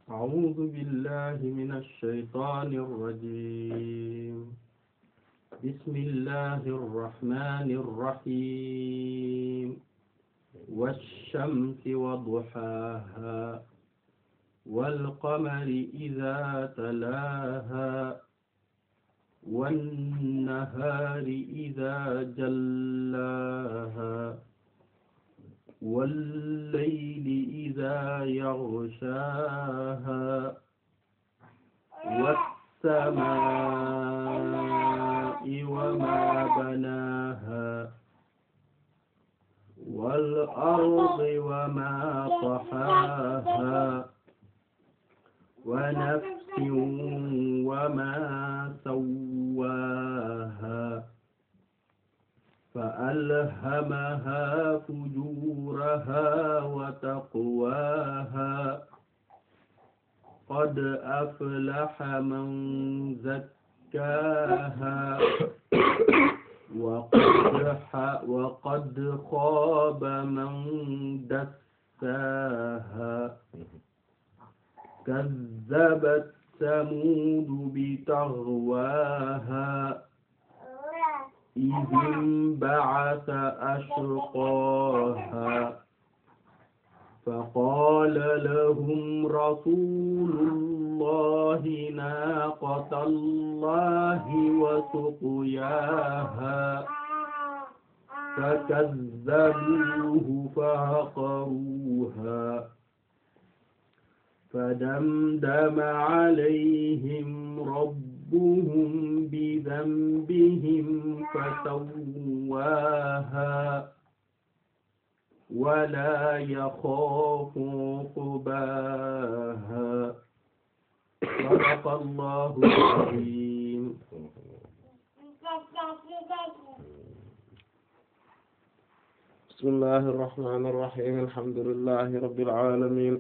أعوذ بالله من الشيطان الرجيم بسم الله الرحمن الرحيم والشمس وضحاها والقمر إذا تلاها والنهار إذا جلاها والليل إذا يغشاها والسماء وما بناها والأرض وما طحاها ونفس وما سواها فألهمها فجورها وتقواها قد أفلح من زكاها وقد وقد خاب من دساها كذبت ثمود بتغواها إذ انبعث أشقاها فقال لهم رسول الله ناقة الله وسقياها فكذبوه فعقروها فدمدم عليهم ربهم بذنبهم فسواها ولا يخاف عقباها صدق الله العظيم بسم الله الرحمن الرحيم الحمد لله رب العالمين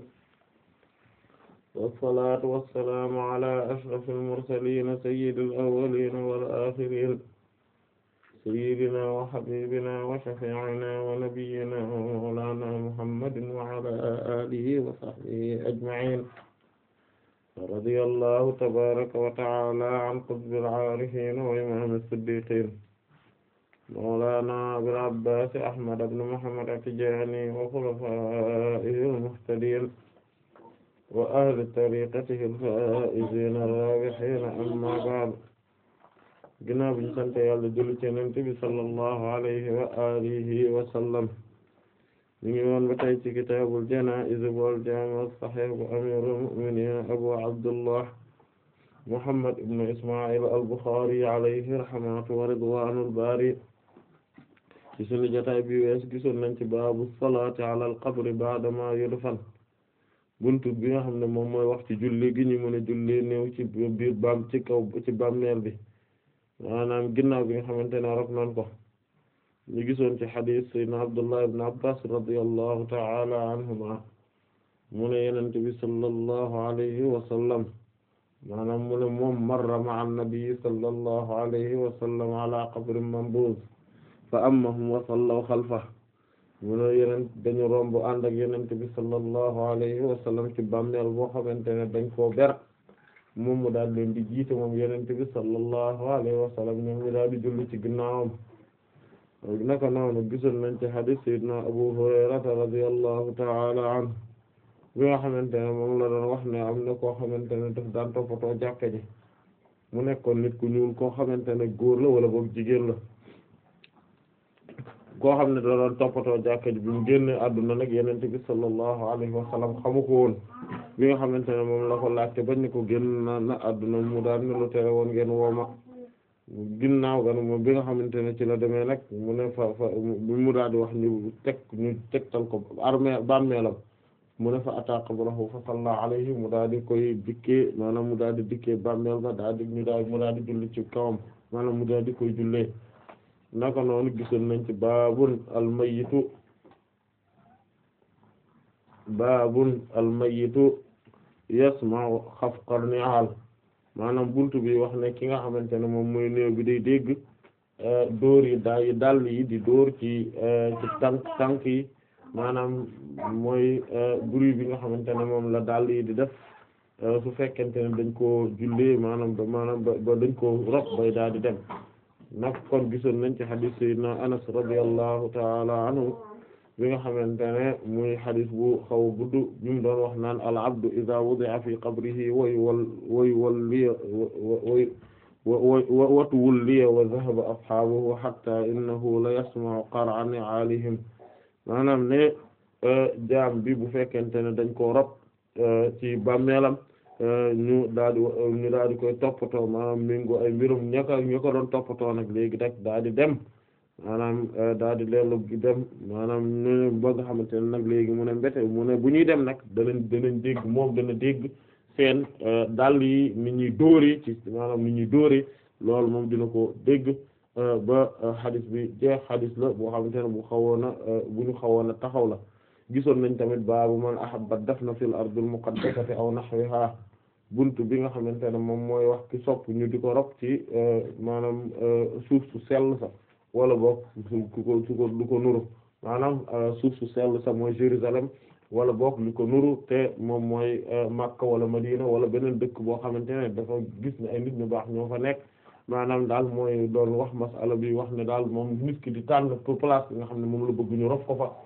والصلاة والسلام على أشرف المرسلين سيد الأولين والآخرين سيدنا وحبيبنا وشفيعنا ونبينا ومولانا محمد وعلى آله وصحبه أجمعين رضي الله تبارك وتعالى عن قطب العارفين وإمام الصديقين مولانا أبي العباس أحمد بن محمد التجاني وخلفائه المهتدين وأهل طريقته الفائزين الرابحين أما بعد ginnaaw bi ñu sant Yàlla julli ci Yonent bi sallallahu alayhi wa alihi wa sallam ñu ngi woon ba tey ci kitaabul janaa'iz wal jaami' as-sahih bu amiirul mu'miniin Abu Abdullah Muhammad ibn Isma'il al-Bukhari alayhi rahmatu wa ridwaanul baari ci sunu jotaay bi wees gisoon nañ ci baabu salaati ala al-qabri ba'da ma yudfan buntu bi nga xam ne moom mooy wax ci julli gi ñu mën a julli néew ci biir baam ci kaw ci bàmmeel bi maanaam ginnaaw bi nga xamante ne rok nañ ko ñu gisoon ci xadiis sayyidina Abdullah ibn Abbas radiyallahu ta'ala anhuma mu ne Yonent bi sallallahu alayhi wa sallam maanaam mu ne moom marra ma'a an-nabi sallallahu alayhi wa sallam ala qabrin manbuz fa ammahum wa sallaw xalfahu mu ne yeneen dañu romb ànd ak Yonent bi sallallahu alayhi wa sallam ci bàmmeel boo xamante ne dañ koo ber moom mu daal leen di jiite moom Yonent bi sallallahu alayhi wa sallam ñoom ñu daal di julli ci ginnaawam naka noonu gisoon nañ ci hadith sayyidina Abu Hurayrata radiyallahu ta'ala anhu bi nga xamante ne moom la doon wax ne am na koo xamante ne daf daan toppatoo jàkka ji mu nekkoon nit ku ñuul koo xamante ne góor la wala boog jigéen la koo xam ne da doon toppatoo jàkka ji bi mu génne àdduna nag Yonent bi sallallahu alayhi wa sallam xamu ko woon bi nga xamante ne moom la ko laajte bañ ne ko génn na na àdduna mu daal ne lu tere woon ngeen wooma ginnaaw gan moom bi nga xamante ne ci la demee nag mu ne fa fa mu daal di wax ñu teg ñu tegtal ko armée bàmmeelam mu ne fa ataa qabrahu fa salla alayhi mu daal di koy dikkee maanaam mu daal di dikkee bàmmeel ba daal di ñu daal mu daal di julli ci kawam maanaam mu daal di koy jullee naka noonu gisoon nañ ci baabun almayitu baabun almayitu yasma'u xafqal ni'al maanaam buntu bi wax ne ki nga xamante ne moom mooy néew bi day dégg dóor yi da yi dàll yi di dóor ci ci tànk tànk yi maanaam mooy bruit bi nga xamante ne moom la dàll yi di def su fekkente ne dañ koo jullee maanaam ba maanaam ba dañ koo rob bay daal di dem nag kon gisoon nañ ci hadith sayyidina Anas radiyallahu ta'ala anhu bi nga xamante ne muy hadith bu xaw a gudd bi mu doon wax naan al abdu idha wudi'a fi qabrihi way wal way walli way watu wulliya wa dhahaba ashaabuhu hatta innahu la yasma'u qar'a ni'aalihim maanaam ne jaam bi bu fekkente ne dañ koo rob ci bàmmeelam ñu daal di ñu daal di koy toppatoo maanaam mingo ay mbirum ña ko ña ko doon toppatoo nag léegi rek daal di dem maanaam daal di leerlu gi dem maanaam ñu ba nga xamante ne nag léegi mu ne mbete mu ne bu ñuy dem nag danañ danañ dégg moom dana dégg seen dàll yi ni ñuy dóoree ci maanaam ni ñuy dóoree loolu moom dina ko dégg ba xadis bi jeex xadis la boo xamante ne bu xawoon a bu ñu xawoon a taxaw la gisoon nañ tamit baabu man ahabba dafna fil ardil muqaddasati aw nahwiha buntu bi nga xamante ne moom mooy wax ki sopp ñu di ko rob ci maanaam suuf su sell sa wala boog su ko su ko lu ko nuru maanaam suuf su sell sa mooy Jérusalem wala boog lu ko nuru te moom mooy Makka wala Madina wala beneen dëkk boo xamante ne dafa gis ne ay nit ñu baax ñoo fa nekk maanaam daal mooy doon wax masala bi wax ne daal moom nit ki di tànn pour place bi nga xam ne moom la bëgg ñu rob ko fa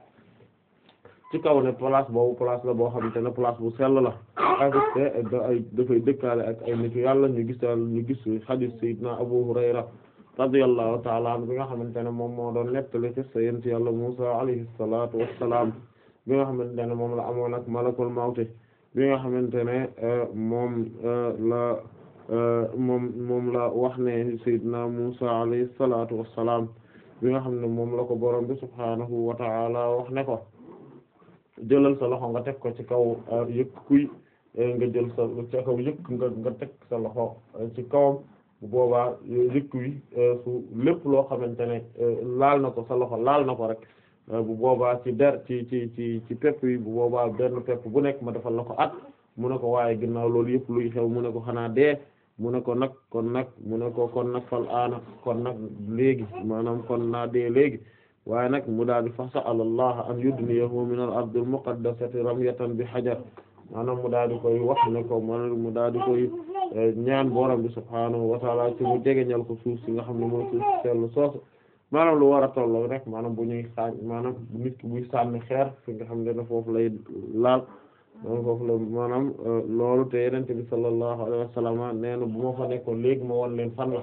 ci kaw ne place boobu place la boo xamante ne place bu sell la avec ay dafay dëkkaale ak ay nitu yàlla ñu gis daal ñu gis hadith sayyidina Abu Hurayra radiyallahu ta'ala anhu bi nga xamante ne moom moo doon nettali ci sayyidina yàlla Musa alayhi salatu wassalam bi nga xamante ne moom la amoon ak malakul mawti bi nga xamante ne moom la moom moom la wax ne sayyidina Musa alayhi salatu wassalam bi nga xam ne moom la ko borom bi subhanahu wa ta'ala wax ne ko jëlal sa loxo nga teg ko ci kaw yëkk kuy nga jël sa ci kaw yëkk nga nga teg sa loxo ci kawam bu boobaa yëkk wi su lépp loo xamante ne laal na ko sa loxo laal na ko rek bu boobaa ci der ci ci ci ci pepp yi bu boobaa benn pepp bu nekk ma defal la ko at mu ne ko waaye ginnaaw loolu yëpp luy xew mu ne ko xanaa dee mu ne ko nag kon nag mu ne ko kon nag fal aana kon nag léegi maanaam kon naa dee léegi waaye nag mu daal di fa sa'ala Allah an yudniyahu min al-ardi al-muqaddasati ramyatan bi hajar maanaam mu daal di koy wax ne ko man mu daal di koy ñaan borom bi subhaanahu wa ta'ala ci mu jegeñal ko suuf si nga xam ne mooy suuf si seetlu soosu maanaam lu war a tolloo rek maanaam bu ñuy sànni maanaam nit ki buy sànni xeer fi nga xam ne foofu lay laal maanaam foofu la maanaam loolu te Yonent bi sallallahu alayhi wa sallam nee na bu ma fa nekkoon léegi ma won leen fan la.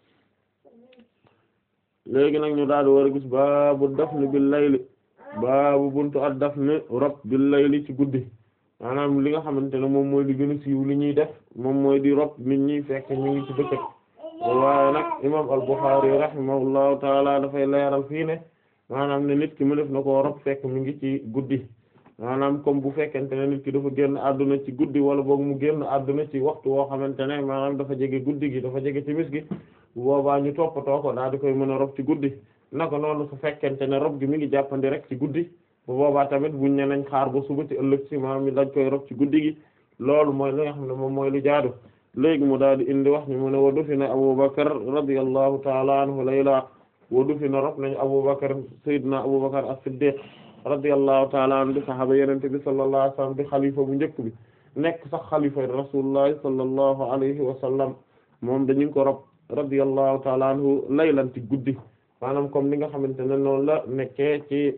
léegi nag ñu daal di war a gis baabu dafni bil layli baabu buntu ak dafni rob bil layli ci guddi maanaam li nga xamante ne moom mooy li gën a siiw li ñuy def moom mooy di rob nit ñi fekk ñu ngi ci bëccëg waaye nag imam al-Bukhari rahimahullahu taala dafay leeral fii ne maanaam ne nit ki mu def na koo rob fekk mi ngi ci guddi maanaam comme bu fekkente ne nit ki dafa génn àdduna ci guddi wala boog mu génn àdduna ci waxtu woo xamante ne maanaam dafa jege guddi gi dafa jege timis gi bu boobaa ñu toppatoo ko daal di koy mën a rob ci guddi naka noonu su fekkente ne rob gi mi ngi jàppandi rek ci guddi bu boobaa tamit buñ ne nañ xaar ba suba ci ëllëg ci maanaam mi dañ koy rob ci guddi gi loolu mooy li nga xam ne moom mooy lu jaadu léegi mu daal di indi wax ni mu ne wa dufina Abubakar radiyallahu ta'ala anhu layla wa dufina rob nañ Abubakar sayyidina Abubakar as-Siddiq radiyallahu ta'ala anhu di sahaaba yenente bi sallallahu alayhi wa sallam di xalifa bu njëkk bi nekk sax xalifa rasulullah sallallahu alayhi wa sallam moom dañu ko rob radiyallahu ta'ala anhu laylan ci guddi maanaam comme ni nga xamante ne noonu la nekkee ci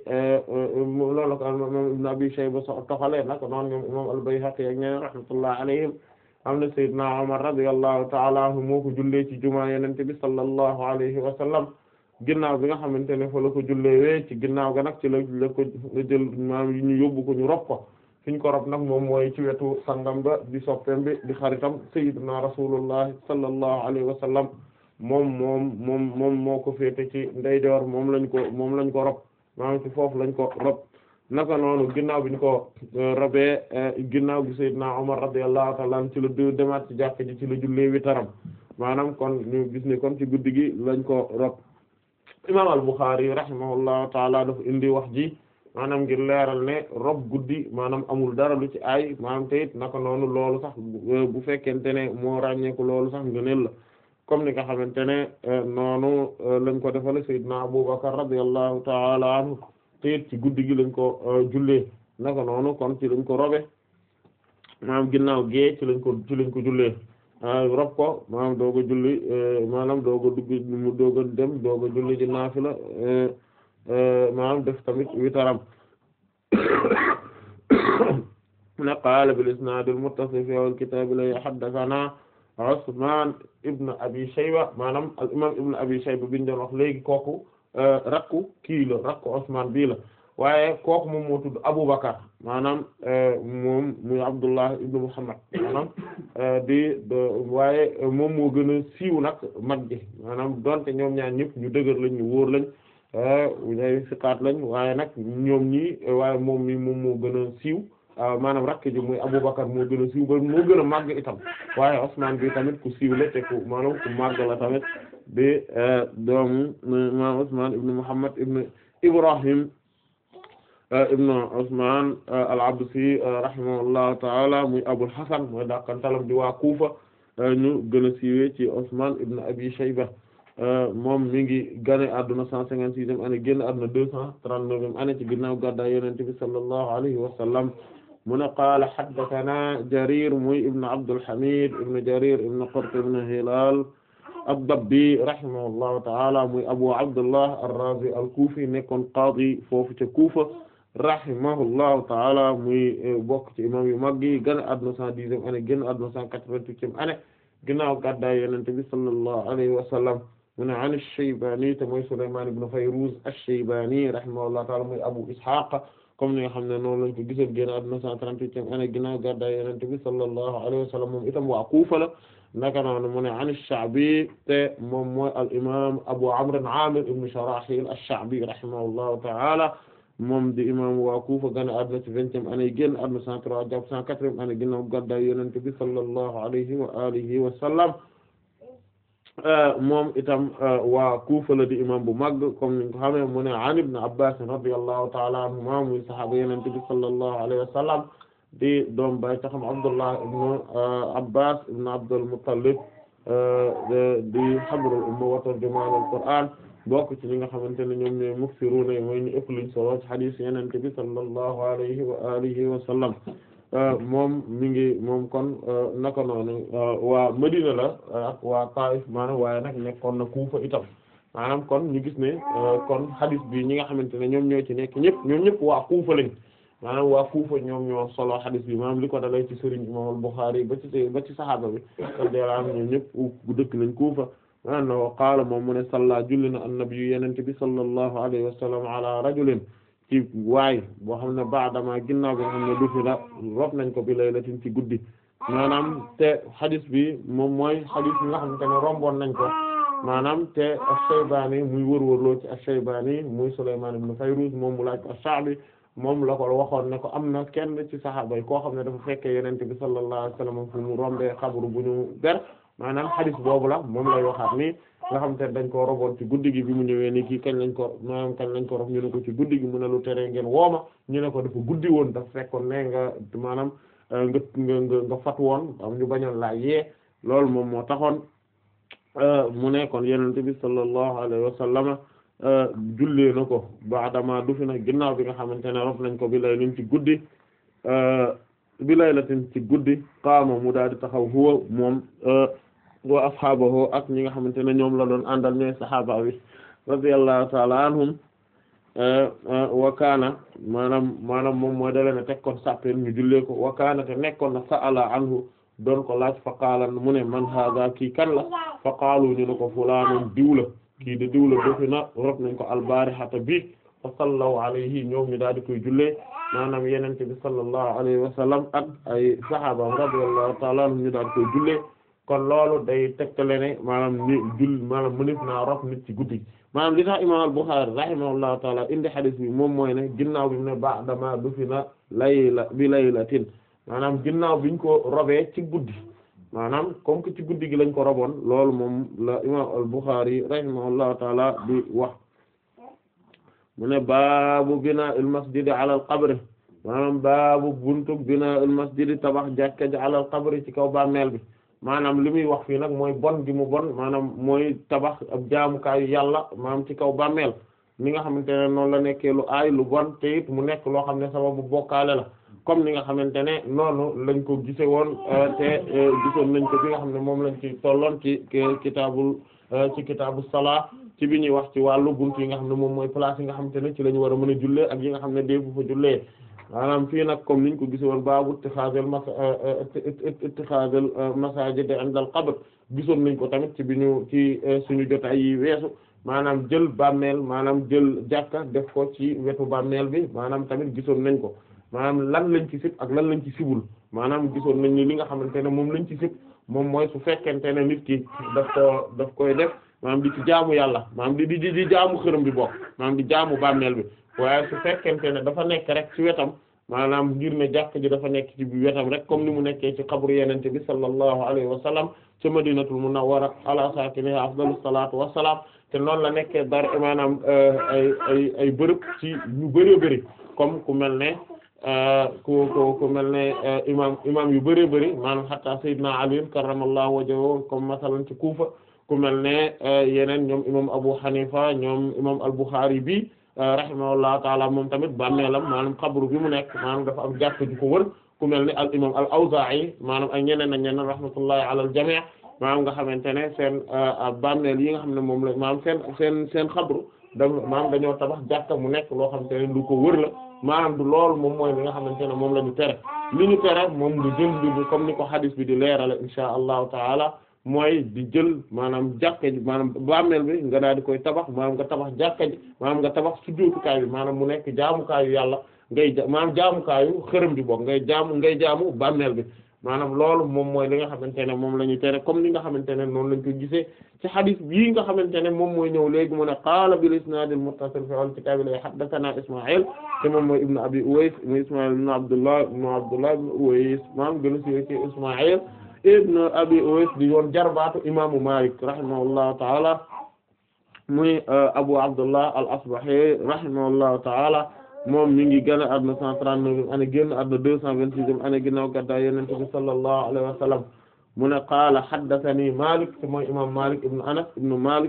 loolu la ko imam Ibn Abi Shayba so toxalee nag noonu ñoom imam al-Bayhaqi ak ñeneen rahmatullah alayhim am na Seydina Umar radiyallahu ta'ala anhu moo ko jullee ci jumaa Yonent bi sallallahu alayhi wa sallam ginnaaw bi nga xamante ne fa la ko jullee wee ci ginnaaw ga nag ci la la ko jël maanaam ñu yóbbu ko ñu rob ko fi ñu ko rob nag moom mooy ci wetu sangam ba di soppeem bi di xaritam Seydina Rasulullah sallallahu alayhi wa sallam moom moom moom moom moo ko féete ci ndeyjoor moom lañ ko moom lañ ko rob maanaam ci foofu lañ ko rob naka noonu ginnaaw bi ñu ko robee ginnaaw gi Seydina Umar radiyallahu ta'ala anhu ci la du demaat ci jàkk ji ci la jullee witaram maanaam kon ñu gis ne kon ci guddi gi lañ ko rob imam al-Bukhari rahimahullahu ta'ala dafa indi wax ji maanaam ngir leeral ne rob guddi maanaam amul dara lu ci ay maanaam te it naka noonu loolu sax bu fekkente ne moo ràññeeku loolu sax ngëneel la comme ni nga xamante ne noonu lañ ko defale Seydina Abubakar radiyallahu ta'ala anhu te it ci guddi gi lañ ko jullee naka noonu kon ci lañ ko robe maanaam ginnaaw gee ci lañ ko ci lañ ko jullee rob ko maanaam doog a julli maanaam doog a dugg mu doog a dem doog a julli di naafila maanaam def tamit witaram mu ne qaala bil isnaad al muttasil fi awwal kitaab la haddathanaa Usmaan ibn Abi Shayba maanaam al imaam ibn Abi Shayba biñ doon wax léegi kooku rakku kii la rakku Usmaan bii la waaye kooku moom moo tudd Abubakar maanaam moom muy Abdullah ibn Muhammad maanaam di waaye moom moo gën a siiw nag mag ji maanaam donte ñoom ñaar ñëpp ñu dëgër lañ ñu wóor lañ ñay siqaat lañ waaye nag ñoom ñi waaye moom mi moom moo gën a siiw maanaam rakk ji muy Abubakar moo gën a siiw ba moo gën a màgg itam waaye Usmaan bi tamit ku siiw la te ku maanaam ku màgg la tamit di doomu maanaam Usmaan ibn Muhammad ibn Ibrahim ibn Usmaan al-Absi rahimahullahu ta'ala muy Abul Hasan mooy dàqantalam di waa Kufa ñu gën a siiwee ci Usmaan ibn Abi Shayba moom mi ngi gane adduna cent cinquante-sixième année génn adduna deux cent trente-neuvième année ci ginnaaw gàddaay Yonent bi sallallahu alayhi wa sallam mu ne qaala haddathana Jarir muy ibn Abdul Hamid ibn Jarir ibn Qurt ibn Hilal ad-Dabbi rahimahullahu ta'ala muy Abu Abdullah ar-Razi al-Kufi nekkoon qaadi foofu ca Kufa rahimahullahu ta'ala muy bokk ci imam yu mag yi gane adduna cent dixième année génn adduna cent quatre-vingt-huitième année ginnaaw gàddaay Yonent bi sallallahu alayhi wa sallam mu ne an ash-Shaybani te mooy Sulaymaan ibn Fayruz ash-Shaybani rahimahullahu ta'ala muy Abu Ishaq comme ni nga xam ne noonu lañ ko gisoon génn àdduna 138e année ginnaaw gàddaay Yonent bi sallallahu alayhi wa sallam moom itam waa Kufa la naka noonu mu ne an ash-Sha'bi te moom mooy al-imam Abu Amr Amir ibn Sharahil ash-Sha'bi rahimahullahu ta'ala moom di imam waa Kufa gane àdduna ci vingtième année génn àdduna 103 jàpp 104e année ginnaaw gàddaay Yonent bi sallallahu alayhi wa alihi wa sallam moom itam waa Kufa la di imam bu mag comme niñ ko xamee mu ne an ibn Abbas radiyallahu ta'ala anhuma muy sahaaba Yonent bi sallallahu alayhi wa sallam di doom bay taxam Abdullah ibn Abbas ibn Abdul Muttalib di habrul umma wa tarjumaanul Qur'an bokk ci ñi nga xamante ne ñoom ñooy muksiruna mooy ñu ëpp luñ solo ci hadith Yonent bi sallallahu alayhi wa alihi wa sallam moom mi ngi moom kon naka noonu waa Madina la ak waa Taif maanaam waaye nag nekkoon na Kufa itam maanaam kon ñu gis ne kon hadith bi ñi nga xamante ne ñoom ñoo ci nekk ñëpp ñoom ñëpp waa Kufa lañ maanaam waa Kufa ñoom ñoo solo hadith bi maanaam li ko dalay ci Serigne Imam Bukhari ba ci ba ci saxaaba bi radiyallahu anhu ñoom ñëpp bu dëkk lañ Kufa maanaam na qaala moom mu ne salla julli na an-nabi yenente bi sallallahu alayhi wa sallam ala rajulin ci waay boo xam ne baadama ginnaaw bi nga xam ne du fi la rob nañ ko bi laylatin ci guddi maanaam te hadis bi moom mooy hadis bi nga xamante ne romboon nañ ko maanaam te ash-Shaybani muy wërwërloo ci ash-Shaybani muy Sulaymaan ibn Fayruz moom mu laaj ko ash-Sha'bi moom la ko waxoon ne ko am na kenn ci saxaaba yi koo xam ne dafa fekkee Yonent bi sallallahu alayhi wasallam fu mu rombee xabru bu ñu ber maanaam hadis boobu la moom lay waxaat nii nga xam te dañ ko roboon ci guddi gi bi mu ñëwee ni kii kañ lañ ko maanaam kañ lañ ko rob ñu ne ko ci guddi gi mu ne lu tere ngeen wooma ñu ne ko dafa guddi woon dafa fekkoon ne nga maanaam nga nga nga nga fat woon am ñu bañoon laa yee loolu moom moo taxoon mu ne kon yonent bi sallallahu alayhi wa sallama jullee na ko baadama du fi nag ginnaaw bi nga xamante ne rob nañ ko bi lay liñ ci guddi bi laylatin ci guddi qaama mu daal di taxaw huwa moom wa ashaabahu ak ñi nga xamante ne ñoom la doon àndal ñooy sahaaba bi radiyallahu ta'ala anhum wa kaana maanaam maanaam moom mooy da leen a teg kon sàppeen ñu jullee ko wa kaana te nekkoon na sa'ala anhu doon ko laaj fa qaala mu ne man haaza kii kan la fa qaalu ñu ne ko fulaanun diw la kii de diw la dofi na rob nañ ko albaarihata bi fa sallaw alayhi ñoom ñu daal di koy jullee maanaam yenente bi sallallahu alayhi wa sallam ak ay sahaaba radiyallahu ta'ala anhum ñu daal di koy jullee kon loolu day tegtale ne maanaam ni jull maanaam mënif naa rob nit ci guddi maanaam li tax imam al-Bukhari rahimahullahu taala indi hadith bi moom mooy ne ginnaaw bi mu ne ba'dama dufina layla bi laylatin maanaam ginnaaw biñ ko robee ci guddi maanaam comme que ci guddi gi lañ ko roboon loolu moom la imam al-Bukhari rahimahullahu taala di wax mu ne baabu binaa il masjidi ala al qabri maanaam baabu buntu binaa il masjidi tabax jàkka ji ala al qabri ci kaw bàmmeel bi maanaam li muy wax fii nag mooy bon gi mu bon maanaam mooy tabax ab jaamukaayu yàlla maanaam ci kaw bàmmeel mi nga xamante ne noonu la nekkee lu aay lu bon te it mu nekk loo xam ne sababu bokkaale la comme ni nga xamante ne noonu lañ ko gise woon te gisoon nañ ko bi nga xam ne moom lañ ci tolloon ci kitaabul ci kitaabu salaa ci bi ñuy wax ci wàllu buntu yi nga xam ne moom mooy place yi nga xamante ne ci la ñu war a mën a jullee ak yi nga xam ne dee bu fa jullee maanaam fii nag comme niñ ko gise woon baabu ittixaazal mas ittixaazal masaajid inda al qabr gisoon nañ ko tamit ci bi ñu ci suñu jotaay yi weesu maanaam jël bàmmeel maanaam jël jàkka def ko ci wetu bàmmeel bi maanaam tamit gisoon nañ ko maanaam lan lañ ci sib ak lan lañ ci sibul maanaam gisoon nañ ni li nga xamante ne moom lañ ci sib moom mooy su fekkente ne nit ki daf ko daf koy def maanaam di ci jaamu yàlla maanaam di di di jaamu xërëm bi bokk maanaam di jaamu bàmmeel bi waaye su fekkente ne dafa nekk rek ci wetam maanaam ngir ne jàkk ji dafa nekk ci wetam rek comme ni mu nekkee ci xabru yenente bi sallallahu alayhi wa sallam ca madinatul munawwara ala saakinihaa afdalus salaatu wassalaam te noonu la nekkee dar maanaam ay ay ay bërëb ci ñu bëree bëri comme ku mel ne ku ku ku mel ne imam imam yu bëree bëri maanaam hatta sayyidina Ali karramallahu wajhahu comme masalan ci Kufa ku mel ne yeneen ñoom imam Abu Hanifa ñoom imam al-Bukhari bi rahimahullahu taala moom tamit bàmmeelam maanaam xabru bi mu nekk maanaam dafa am jàkk ju ko wër ku mel ni al imam al Awzaa'i maanaam ak ñeneen ak ñeneen rahmatullahi ala al jamii maanaam nga xamante ne seen bàmmeel yi nga xam ne moom la maanaam seen seen seen xabru da maanaam dañoo tabax jàkka mu nekk loo xamante ne lu ko wër la maanaam du loolu moom mooy li nga xamante ne moom la ñu tere li ñu tere moom lu jël bi comme ni ko hadis bi di leerale insha allahu taala mooy di jël maanaam jàkka ji maanaam bàmmeel bi nga daal di koy tabax maanaam nga tabax jàkka ji maanaam nga tabax sujjóotukaay bi maanaam mu nekk jaamukaayu yàlla ngay ja maanaam jaamukaayu xërëm bi bokk ngay jaamu ngay jaamu bàmmeel bi maanaam loolu moom mooy li nga xamante ne moom la ñu tere comme li nga xamante ne noonu lañ ko gisee ci xadis bii nga xamante ne moom mooy ñëw léegi mu ne qaala bil isnaadil muttasil fi al kitaab la haddathana Isma'il te moom mooy ibnu abi Uways mu Isma'il ibnu Abdullah ibnu Abdullah ibnu Uways maanaam gën a siiwee ci Isma'il ibnu abi Uways di yoon jarbaatu imaamu Maalik rahimahullahu ta'ala muy Abu Abdullah al-Asbahi rahimahullahu ta'ala moom mi ngi gën a àdduna cent trente-neuf année génn àdduna deux cent vingt-sixième année ginnaaw gàddaay Yonent bi sallallahu alayhi wa sallam mu ne qaala haddathani Malik te mooy imam Malik ibn Anas ibn Malik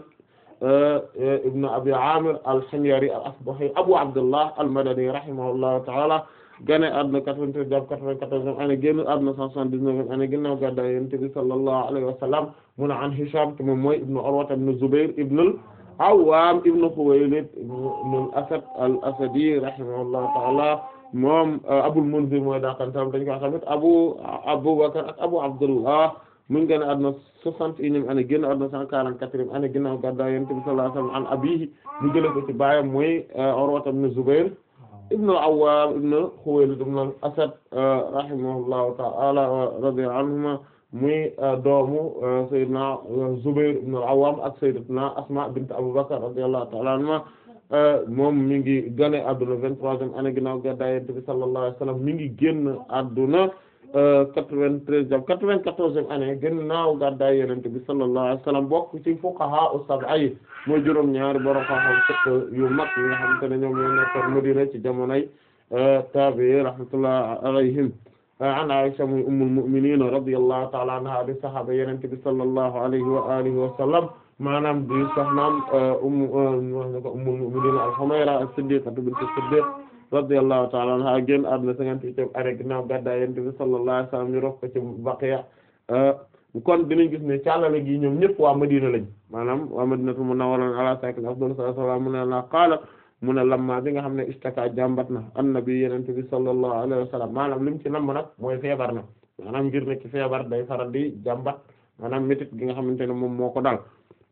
ibn Abi Amir al-Himyari al-Asbahi Abu Abdullah al-Madani rahimahullahu ta'ala gane àdduna quatre-vingt-treize jàpp quatre-vingt-quatorzième année génn àdduna cent soixante-dix-neuvième année ginnaaw gàddaay Yonent bi sallallahu alayhi wa sallam mu ne an Hisham te moom mooy ibn Urwa ibn Zubayr ibn Awwaam ibn Khuwaylid ibn al-Asad al-Asadi rahimahullahu ta'ala moom Abul Munzir mooy daakantam dañ ko tamit Abu Abubakar ak Abu Abdullah mu ngi génn àdduna soixante et unième année génn àdduna cent quarante-quatrième année ginnaaw gàddaay Yonent bi sallallahu alayhi wa sallam an abiihi mu jële ko ci baayam mooy Urwa ibn Zubayr ibn al-Awwam ibn Khuwaylid ibn al-Asad rahimahullahu ta'ala radiya anhuma muy doomu Seydina Zubayr ibn al-Awwam ak Sayyidatuna Asma bint Abu Bakr radiyallahu ta'ala anhuma moom mi ngi gane adduna vingt-troisième année ginnaaw gàddaay Yonent bi sallallahu alayhi wa sallam mi ngi génn adduna quatre-vingt-treize jàpp quatre-vingt-quatorzième année ginnaaw gàddaay Yonent bi sallallahu alayhi wa sallam bokk ci fuqaha as-sab'a yi mooy juróom ñaari borom xam-xam fiqh yu mag yi nga xamante ne ñoom ñoo nekkoon Madina ci jamonoy tabi'i rahmatullahi alayhim an Aisha muy ummul mu'minin radiyallahu ta'ala anha di sahaaba Yonent bi sallallahu alayhi wa alihi wa sallam maanaam di soxnaam ummu ummul mu'minin al-Humayra as-Siddiqa bint as-Siddiq radiyallahu ta'ala anha génn àdduna cinquante-huitième année ginnaaw gàddaay Yonent bi sallallahu alayhi wa sallam ñu rof ko ci Baqiya kon dinañ gis ne càllale gi ñoom ñëpp waa Madina lañ maanaam waa Madinatul Munawwara ala sakin afdalu salaam mu ne la qaala mu ne lamma bi nga xam ne istaka jàmbat na annabi Yonent bi sallallahu alayhi wa sallam maanaam lim ci namm nag mooy feebar na maanaam ngir ne ci feebar day faral di jàmbat maanaam métit gi nga xamante ne moom moo ko dal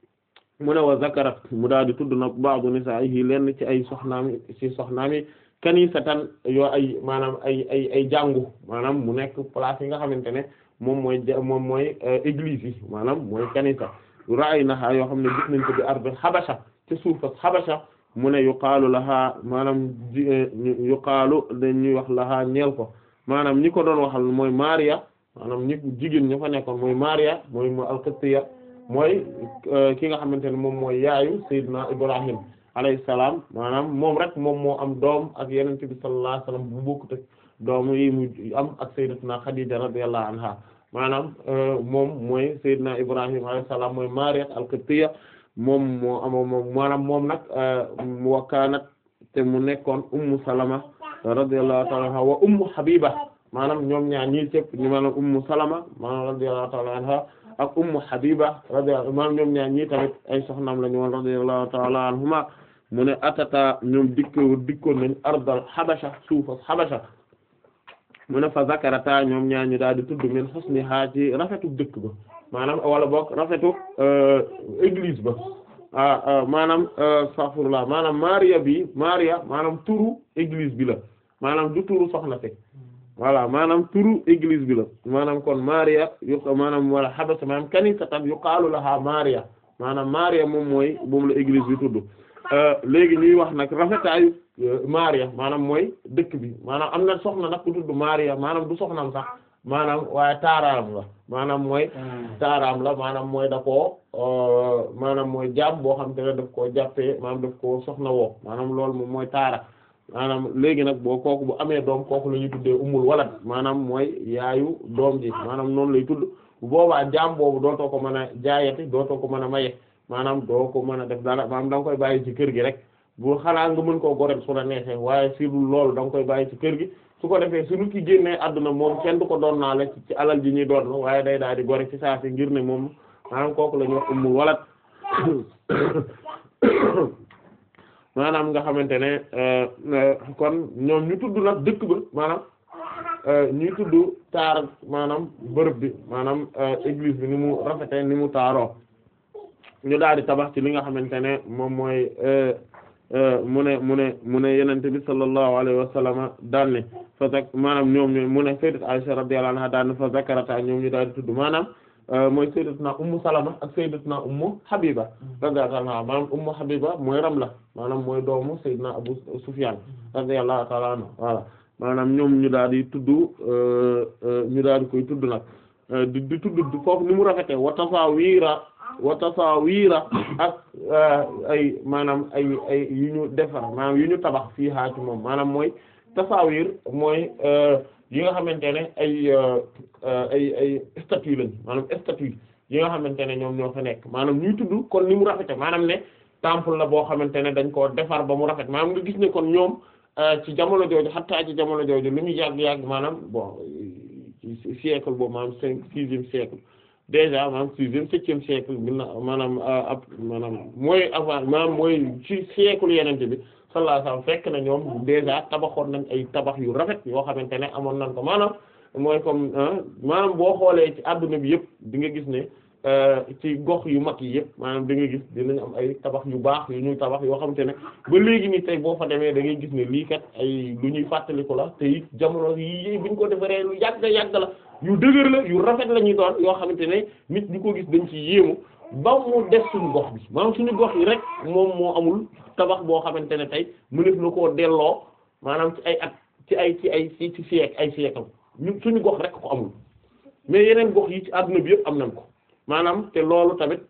mu ne wa zakarat mu daal di tudd nag ba'du nisaa'ihi lenn ci ay soxnaami ci soxnaami kanisatan yoo ay maanaam ay ay ay jàngu maanaam mu nekk place yi nga xamante ne moom mooy moom mooy église yi maanaam mooy kanisa ra'aynaha yoo xam ne gis nañ ko bi ardi Habasha ci suufas Habasha mu ne yuqaalu laha maanaam yuqaalu dañuy wax laha ñeel ko maanaam ñi ko doon waxal mooy Maria maanaam ñi jigéen ña fa nekkoon mooy Maria mooy mooy al-Qibtiyya mooy ki nga xamante ne moom mooy yaayu Seydina Ibrahim alayhi salaam maanaam moom rek moom moo am doom ak Yonent bi sallallahu alayhi wasallam bu bokkut ak doom yi mu am ak Sayyidatuna Khadija radiyallahu anha maanaam moom mooy Seydina Ibrahim alayhi salaam mooy Maria al-Qibtiyya moom moo amoo moom maanaam moom nag wa kaanat te mu nekkoon Ummu Salama radiyallahu ta'ala anha wa ummu habiba maanaam ñoom ñaar ñii cëpp ñu maanaam ummu salama maanaam radiyallahu ta'ala anha ak ummu habiba radiyallahu maanaam ñoom ñaar ñii tamit ay soxnaam la ñu woon radiyallahu ta'ala anhuma mu ne atata ñoom dikko dikkoon nañ ardal habasha suufas habasha mu ne fa zakarata ñoom ñaar ñu daal di tudd min husniha ci rafetu dëkk ba maanaam wala boog rafetu église ba ah maanaam astaghfirullah maanaam Maria bi Maria maanaam turu église bi la maanaam du turu soxna si voilà maanaam turu église bi la maanaam kon Maria yu maanaam wala habasa maanaam kanisatan yuqaalu laha Maria maanaam Maria moom mooy moom la église bi tudd léegi ñuy wax nag rafetaayu Maria maanaam mooy dëkk bi maanaam am na soxna nag ku tudd Maria maanaam du soxnam sax maanaam waaye taaraam la maanaam mooy taaraam la maanaam mooy da koo maanaam mooy jaam boo xam te ne daf koo jàppee maanaam daf koo soxna woo maanaam loolu moom mooy taara maanaam léegi nag boo kooku bu amee doom kooku la ñuy tuddee umul walad maanaam mooy yaayu doom ji maanaam noonu lay tudd bu boobaa jaam boobu dootoo ko mën a jaayati dootoo ko mën a maye maanaam doo ko mën a def dara maanaam da nga koy bàyyi ci kër gi rek bu xalaa nga mën koo goreel su la neexee waaye si loolu da nga koy bàyyi ci kër gi su ko defee su nit ki génnee àdduna moom kenn du ko doon naa la ci alal ji ñuy doon waaye day daal di gore ci saa si ngir ne moom maanaam kooku la ñuy wax ummul walad maanaam nga xamante ne kon ñoom ñu tudd nag dëkk ba maanaam ñuy tudd taar maanaam bërëb bi maanaam église bi ni mu rafete ni mu taaroo ñu daal di tabax ci li nga xamante ne moom mooy mu ne mu ne mu ne yenente bi sallallahu alayhi wa sallam daan ne fa zak maanaam ñoom ñu mu ne sayyidat Aisha radiyallahu anha daan ne fa zakarata ñoom ñu daal di tudd maanaam mooy sayyidatuna ummu salama ak sayyidatuna ummu habiba radiyallahu anha maanaam ummu habiba mooy Ramla maanaam mooy doomu sayyidina Abu Sufyan radiyallahu ta'ala anhu voilà maanaam ñoom ñu daal di tudd ñu daal di koy tudd nag di di tudd foofu ni mu rafete wa tasawira wa tasawira ak ay maanaam ay ay yu ñu defar maanaam yu ñu tabax fii haa ci moom maanaam mooy tasawir mooy yi nga xamante ne ay ay ay statue lañ maanaam statue yi nga xamante ne ñoom ñoo fa nekk maanaam ñuy tudd kon ni mu rafete maanaam ne temple la boo xamante ne dañ koo defar ba mu rafet maanaam nga gis ne kon ñoom ci jamono jooju xattaa ci jamono jooju li muy yàgg-yàgg maanaam bon ci siècle boobu maanaam cinq sixième siècle déjà maanaam sixième septième siècle bi na maanaam ab maanaam mooy avant maanaam mooy ci siècle yenente bi sallallahu alayhi wasallam fekk na ñoom déjà tabaxoon nañ ay tabax yu rafet yoo xamante ne amoon nañ ko maanaam mooy comme maanaam boo xoolee ci adduna bi yëpp di nga gis ne ci gox yu mag yi yëpp maanaam da nga gis dinañ am ay tabax yu baax yu ñuy tabax yoo xamante ne ba léegi ni tey boo fa demee da ngay gis ne lii kat ay lu ñuy fàttaliku la te it jamono yi buñ ko defaree lu yàgg yàgg la yu dëgër la yu rafet la ñuy doon yoo xamante ne nit ñi ko gis dañ ci yéemu ba mu def suñu gox bi maanaam suñu gox yi rek moom moo amul tabax boo xamante ne tey mëneef na koo delloo maanaam ci ay at ci ay ci ay ci ci siècle ay siècle ñu suñu gox rek ko amul mais yeneen gox yi ci àdduna bi yëpp am nañ ko maanaam te loolu tamit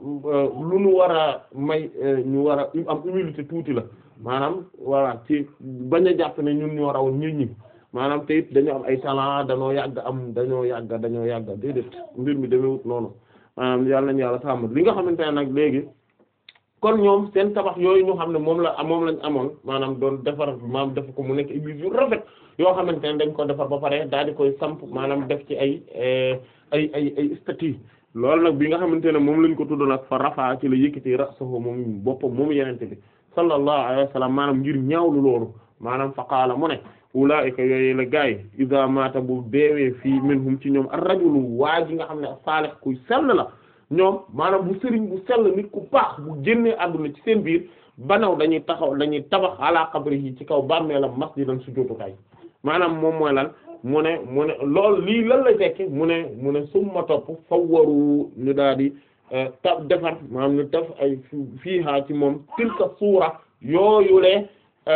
lu ñu war a may ñu war a am humilité tuuti la maanaam voilà ci bañ a jàpp ne ñun ñoo raw ñun ñi maanaam te it dañoo am ay talent dañoo yàgg am dañoo yàgg dañoo yàgg déedéet mbir mi demewut noonu maanaam yàlla nañu yàlla sàmm li nga xamante ne nag léegi kon ñoom seen tabax yooyu ñu xam ne moom la moom lañ amoon maanaam doon defar maanaam def ko mu nekk église yu rafet yoo xamante ne dañ ko defar ba pare daal di koy samp maanaam def ci ay ay ay ay statue loolu nag bi nga xamante ne moom lañ ko tudd nag fa rafa ci la yëkkati ra'sahu moom boppam moom yenente bi sallallahu alayhi wa sallam maanaam ngir ñaawlu loolu maanaam fa qaala mu ne ulaa'ika yooyu la gaay iza maata bu deewee fii minhum ci ñoom ar-rajulu waa ji nga xam ne saalih kuy sell la ñoom maanaam bu sëriñ bu sell nit ku baax bu génnee àdduna ci seen biir banaw dañuy taxaw dañuy tabax ala qabrihi ci kaw bàmmeelam masjidan sujjóotukaay maanaam moom mooy lan mu ne mu ne loolu lii lan la tekki mu ne mu ne summa topp fawwaru ñu daal di ta defar maanaam ñu def ay fiihaa ci moom tilka suura yooyulee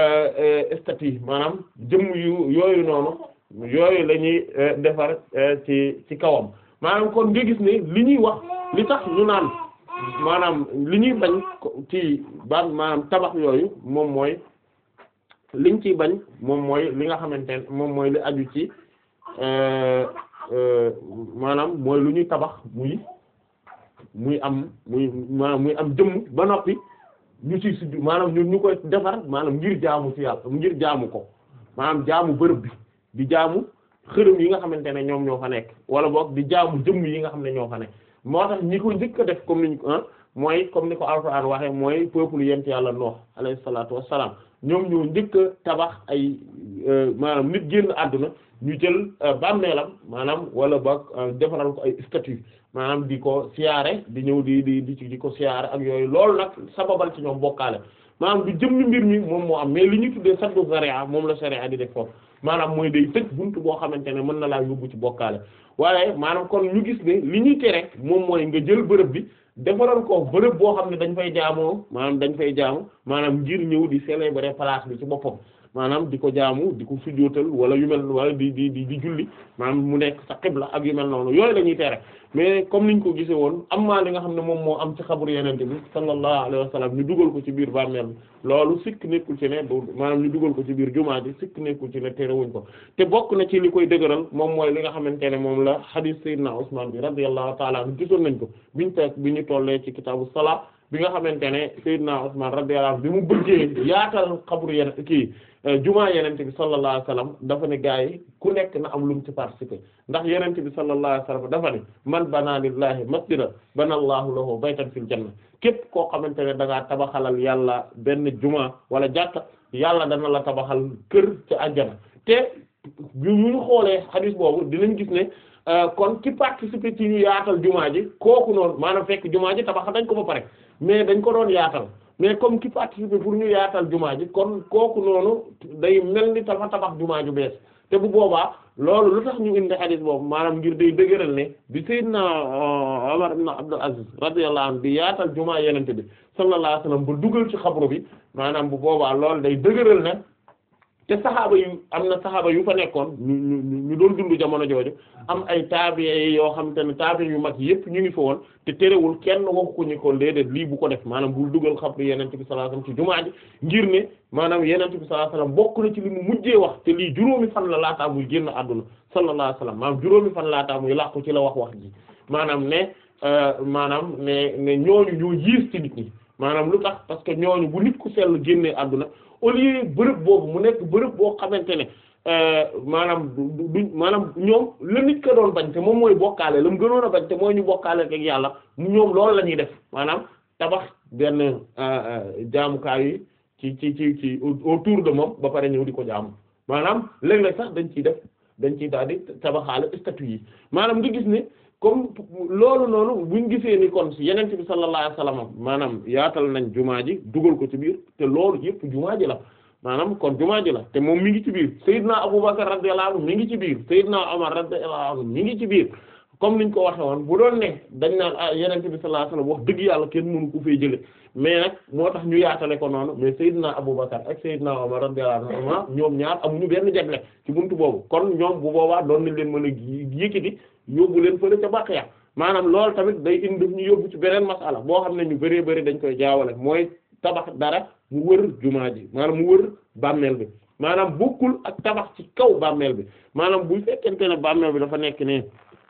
statue maanaam jëmm yu yooyu noonu yooyu la ñuy defar ci ci kawam maanaam kon nga gis ne li ñuy wax li tax ñu naan maanaam li ñuy bañ ci ba maanaam tabax yooyu moom mooy liñ ciy bañ moom mooy li nga xamante ne moom mooy li aju ci maanaam mooy lu ñuy tabax muy muy am muy maanaam muy am jëmm ba noppi ñu ci sujj maanaam ñu ñu koy defar maanaam ngir jaamu ci yàlla ngir jaamu ko maanaam jaamu bërëb bi di jaamu xërëm yi nga xamante ne ñoom ñoo fa nekk wala boog di jaamu jëmm yi nga xam ne ñoo fa nekk moo tax ñi ko njëkk a def comme niñ ko mooy comme ni ko Alxuraan waxee mooy peuple yent yàlla Nuh alayhi salaatu wassalaam ñoom ñoo njëkk a tabax ay maanaam nit génn àdduna ñu jël bàmmeelam maanaam wala boog defaral ko ay statue maanaam di ko siyaare di ñëw di di di di ko siyaare ak yooyu loolu nag sababal ci ñoom bokkaale maanaam du jëmmi mbir mi moom moo am mais li ñu tuddee saddu sharia moom la sharia di def foofu maanaam mooy day tëj buntu boo xamante ne mën na laa yóbbu ci bokkaale waaye maanaam kon ñu gis ne li ñuy tere moom mooy nga jël bërëb bi defaral ko bërëb boo xam ne dañ fay jaamoo maanaam dañ fay jaamu maanaam ngir ñëw di célébrer place bi ci boppam maanaam di ko jaamu di ko sujjóotal wala yu mel wala di di di di julli maanaam mu nekk sa xibla ak yu mel noonu yooyu la ñuy tere mais comme niñ ko gisee woon am maa li nga xam ne moom moo am ci xabru yenente bi sallallahu alayhi wa sallam ñu dugal ko ci biir bàmmeel bi loolu sikk nekkul ci ne du maanaam ñu dugal ko ci biir jumaa ji sikk nekkul ci ne terewuñ ko te bokk na ci li koy dëgëral moom mooy li nga xamante ne moom la hadith sayyidina Usman bi radiyallahu ta'ala anhu gisoon nañ ko biñu teg bi ñu tollee ci kitaabu salaa bi nga xamante ne sayyidina Usman radiyallahu anhu bi mu bëggee yaatal xabru yen kii jumaa yenente bi sallallahu alayhi wasallam dafa ne gaa yi ku nekk na am lu mu ci participer ndax yenente bi sallallahu alayhi wasallam dafa ne man bana lillahi masjida bana allahu lahu baytan fil janna képp koo xamante ne da ngaa tabaxalal yàlla benn jumaa wala jàkka yàlla dana la tabaxal kër ci àjjana te bu ñu xoolee hadith boobu dinañ gis ne kon ki participer ci ñu yaatal jumaa ji kooku noonu maanaam fekk jumaa ji tabax dañ ko ba pare mais dañ ko doon yaatal mais comme ki participer pour ñu yaatal jumaa ji kon kooku noonu day mel ni tabax tabax jumaa ju bees te bu boobaa loolu lu tax ñu indi hadith boobu maanaam ngir day dëgëral ne bi sayyidna Umar ibn Abdul Aziz radiyallahu anhu bi yaatal jumaa yenente bi sallallahu alayhi wasallam ba dugal ci xabru bi maanaam bu boobaa loolu day dëgëral ne te saxaaba yu am na saxaaba yu fa nekkoon ñu ñu ñu doon dund jamono jooju am ay taabi'i yoo xam te ne taabi'i yu mag yépp ñu ngi fa woon te terewul kenn waxu ko ñu ko déedéet lii bu ko def maanaam bul dugal xabru yenente bi sallallahu alayhi wasallam ci jumaa ji ngir ne maanaam yenente bi sallallahu alayhi wasallam bokk na ci li mu mujjee wax te lii juróomi fan la laataa muy génn àdduna sallallahu alayhi wasallam maanaam juróomi fan laataa muy làqu ci la wax wax ji maanaam ne maanaam ne ne ñooñu ñoo yiis ci nit ñi maanaam lu tax parce que ñooñu bu nit ku sell génnee àdduna au lieu bërëb boobu mu nekk bërëb boo xamante ne maanaam du du maanaam ñoom la nit ka doon bañ te moom mooy bokkaale la mu gënoon a bañ te mooy ñu bokkaale ak yàlla ñoom loolu la ñuy def maanaam tabax benn jaamukaay yi ci ci ci ci autour de moom ba pare ñëw di ko jaamu maanaam léeg-léeg sax dañ ciy def dañ ciy daal di tabaxaale statue yi maanaam nga gis ne comme loolu noonu buñ gisee ni kon ci yeneen bi sallallahu alayhi wasallam maanaam yaatal nañ jumaa ji dugal ko ci biir te loolu yëpp jumaa ji la maanaam kon jumaa ji la te moom mi ngi ci biir Seydina Abubakar radiyallahu anhu mi ngi ci biir Seydina Omar radiyallahu anhu mi ngi ci biir comme niñ ko waxe woon bu doon ne dañ naan ah yeneen bi sallallahu alayhi wasallam wax dëgg yàlla kenn mënu ko fay jële mais nag moo tax ñu yaatale ko noonu mais Seydina Abubakar ak Seydina Omar radiyallahu anhu ñoom ñaar amuñu benn jagle ci buntu boobu kon ñoom bu boobaa doon nañ leen mën a yëkkati yóbbu leen fële ca Baqiya maanaam loolu tamit day indi ñu yóbbu ci beneen masala boo xam ne ñu bëree bëri dañ koy jaawale mooy tabax dara mu wër jumaa ji maanaam mu wër bàmmeel bi maanaam bokkul ak tabax ci kaw bàmmeel bi maanaam bu fekkente ne bàmmeel bi dafa nekk ne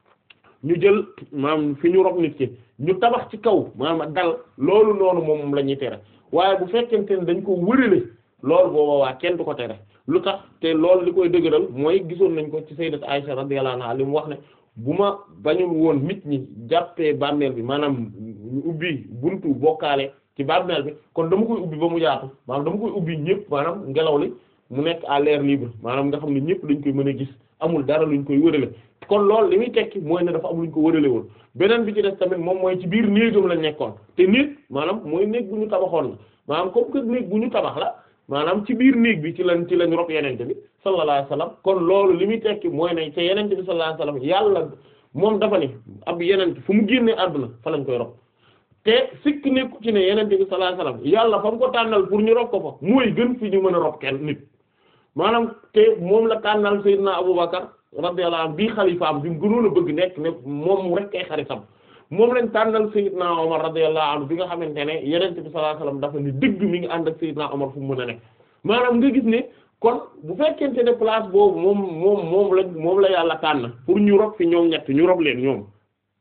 ñu jël maanaam fi ñu rob nit ki ñu tabax ci kaw maanaam dal loolu noonu moom la ñuy tere waaye bu fekkente ne dañ ko wërale loolu booba waa kenn du ko tere lu tax te loolu li koy dëgëral mooy gisoon nañ ko ci sayyidat Aisha radiyallahu anha li mu wax ne bu ma bañul woon nit ñi jàppee bàmmeel bi maanaam ñu ubbi buntu bokkaale ci bàmmeel bi kon dama koy ubbi ba mu yaatu maanaam dama koy ubbi ñëpp maanaam ngelaw li mu nekk à l'air libre maanaam nga xam ne ñëpp dañ koy mën a gis amul dara luñ koy wërale kon loolu li muy tekki mooy ne dafa am luñ ko wërale woon beneen bi ci des tamit moom mooy ci biir néegam lañ nekkoon te néeg maanaam mooy néeg bu ñu tabaxoon la maanaam comme que néeg bu ñu tabax la maanaam ci biir néeg bi ci lañ ci lañ rob yenente bi sallallahu alayhi wasallam kon loolu li muy tekki mooy ne te yenente bi sallallahu alayhi wasallam yàlla moom dafa ni ab yenente fu mu génnee àdduna fa lañ koy rob te sikk nekku ci ne yenente bi sallallahu alayhi wasallam yàlla fa mu ko tànnal pour ñu rob ko fa mooy gën fi ñu mën a rob kenn nit maanaam te moom la tànnal Seydina Abubakar radiyallahu anhu bii xalifaam bi mu gënoon a bëgg nekk ne moom rek kay xaritam moom lañ tànnal Seydina Omar radiyallahu anhu bi nga xamante ne yenente bi sallallahu alayhi wasallam dafa ni dëgg mi ngi ànd ak Seydina Omar fu mu mën a nekk maanaam nga gis ne kon bu fekkente ne place boobu moom moom moom la moom la yàlla tànn pour ñu rob fi ñoom ñett ñu rob leen ñoom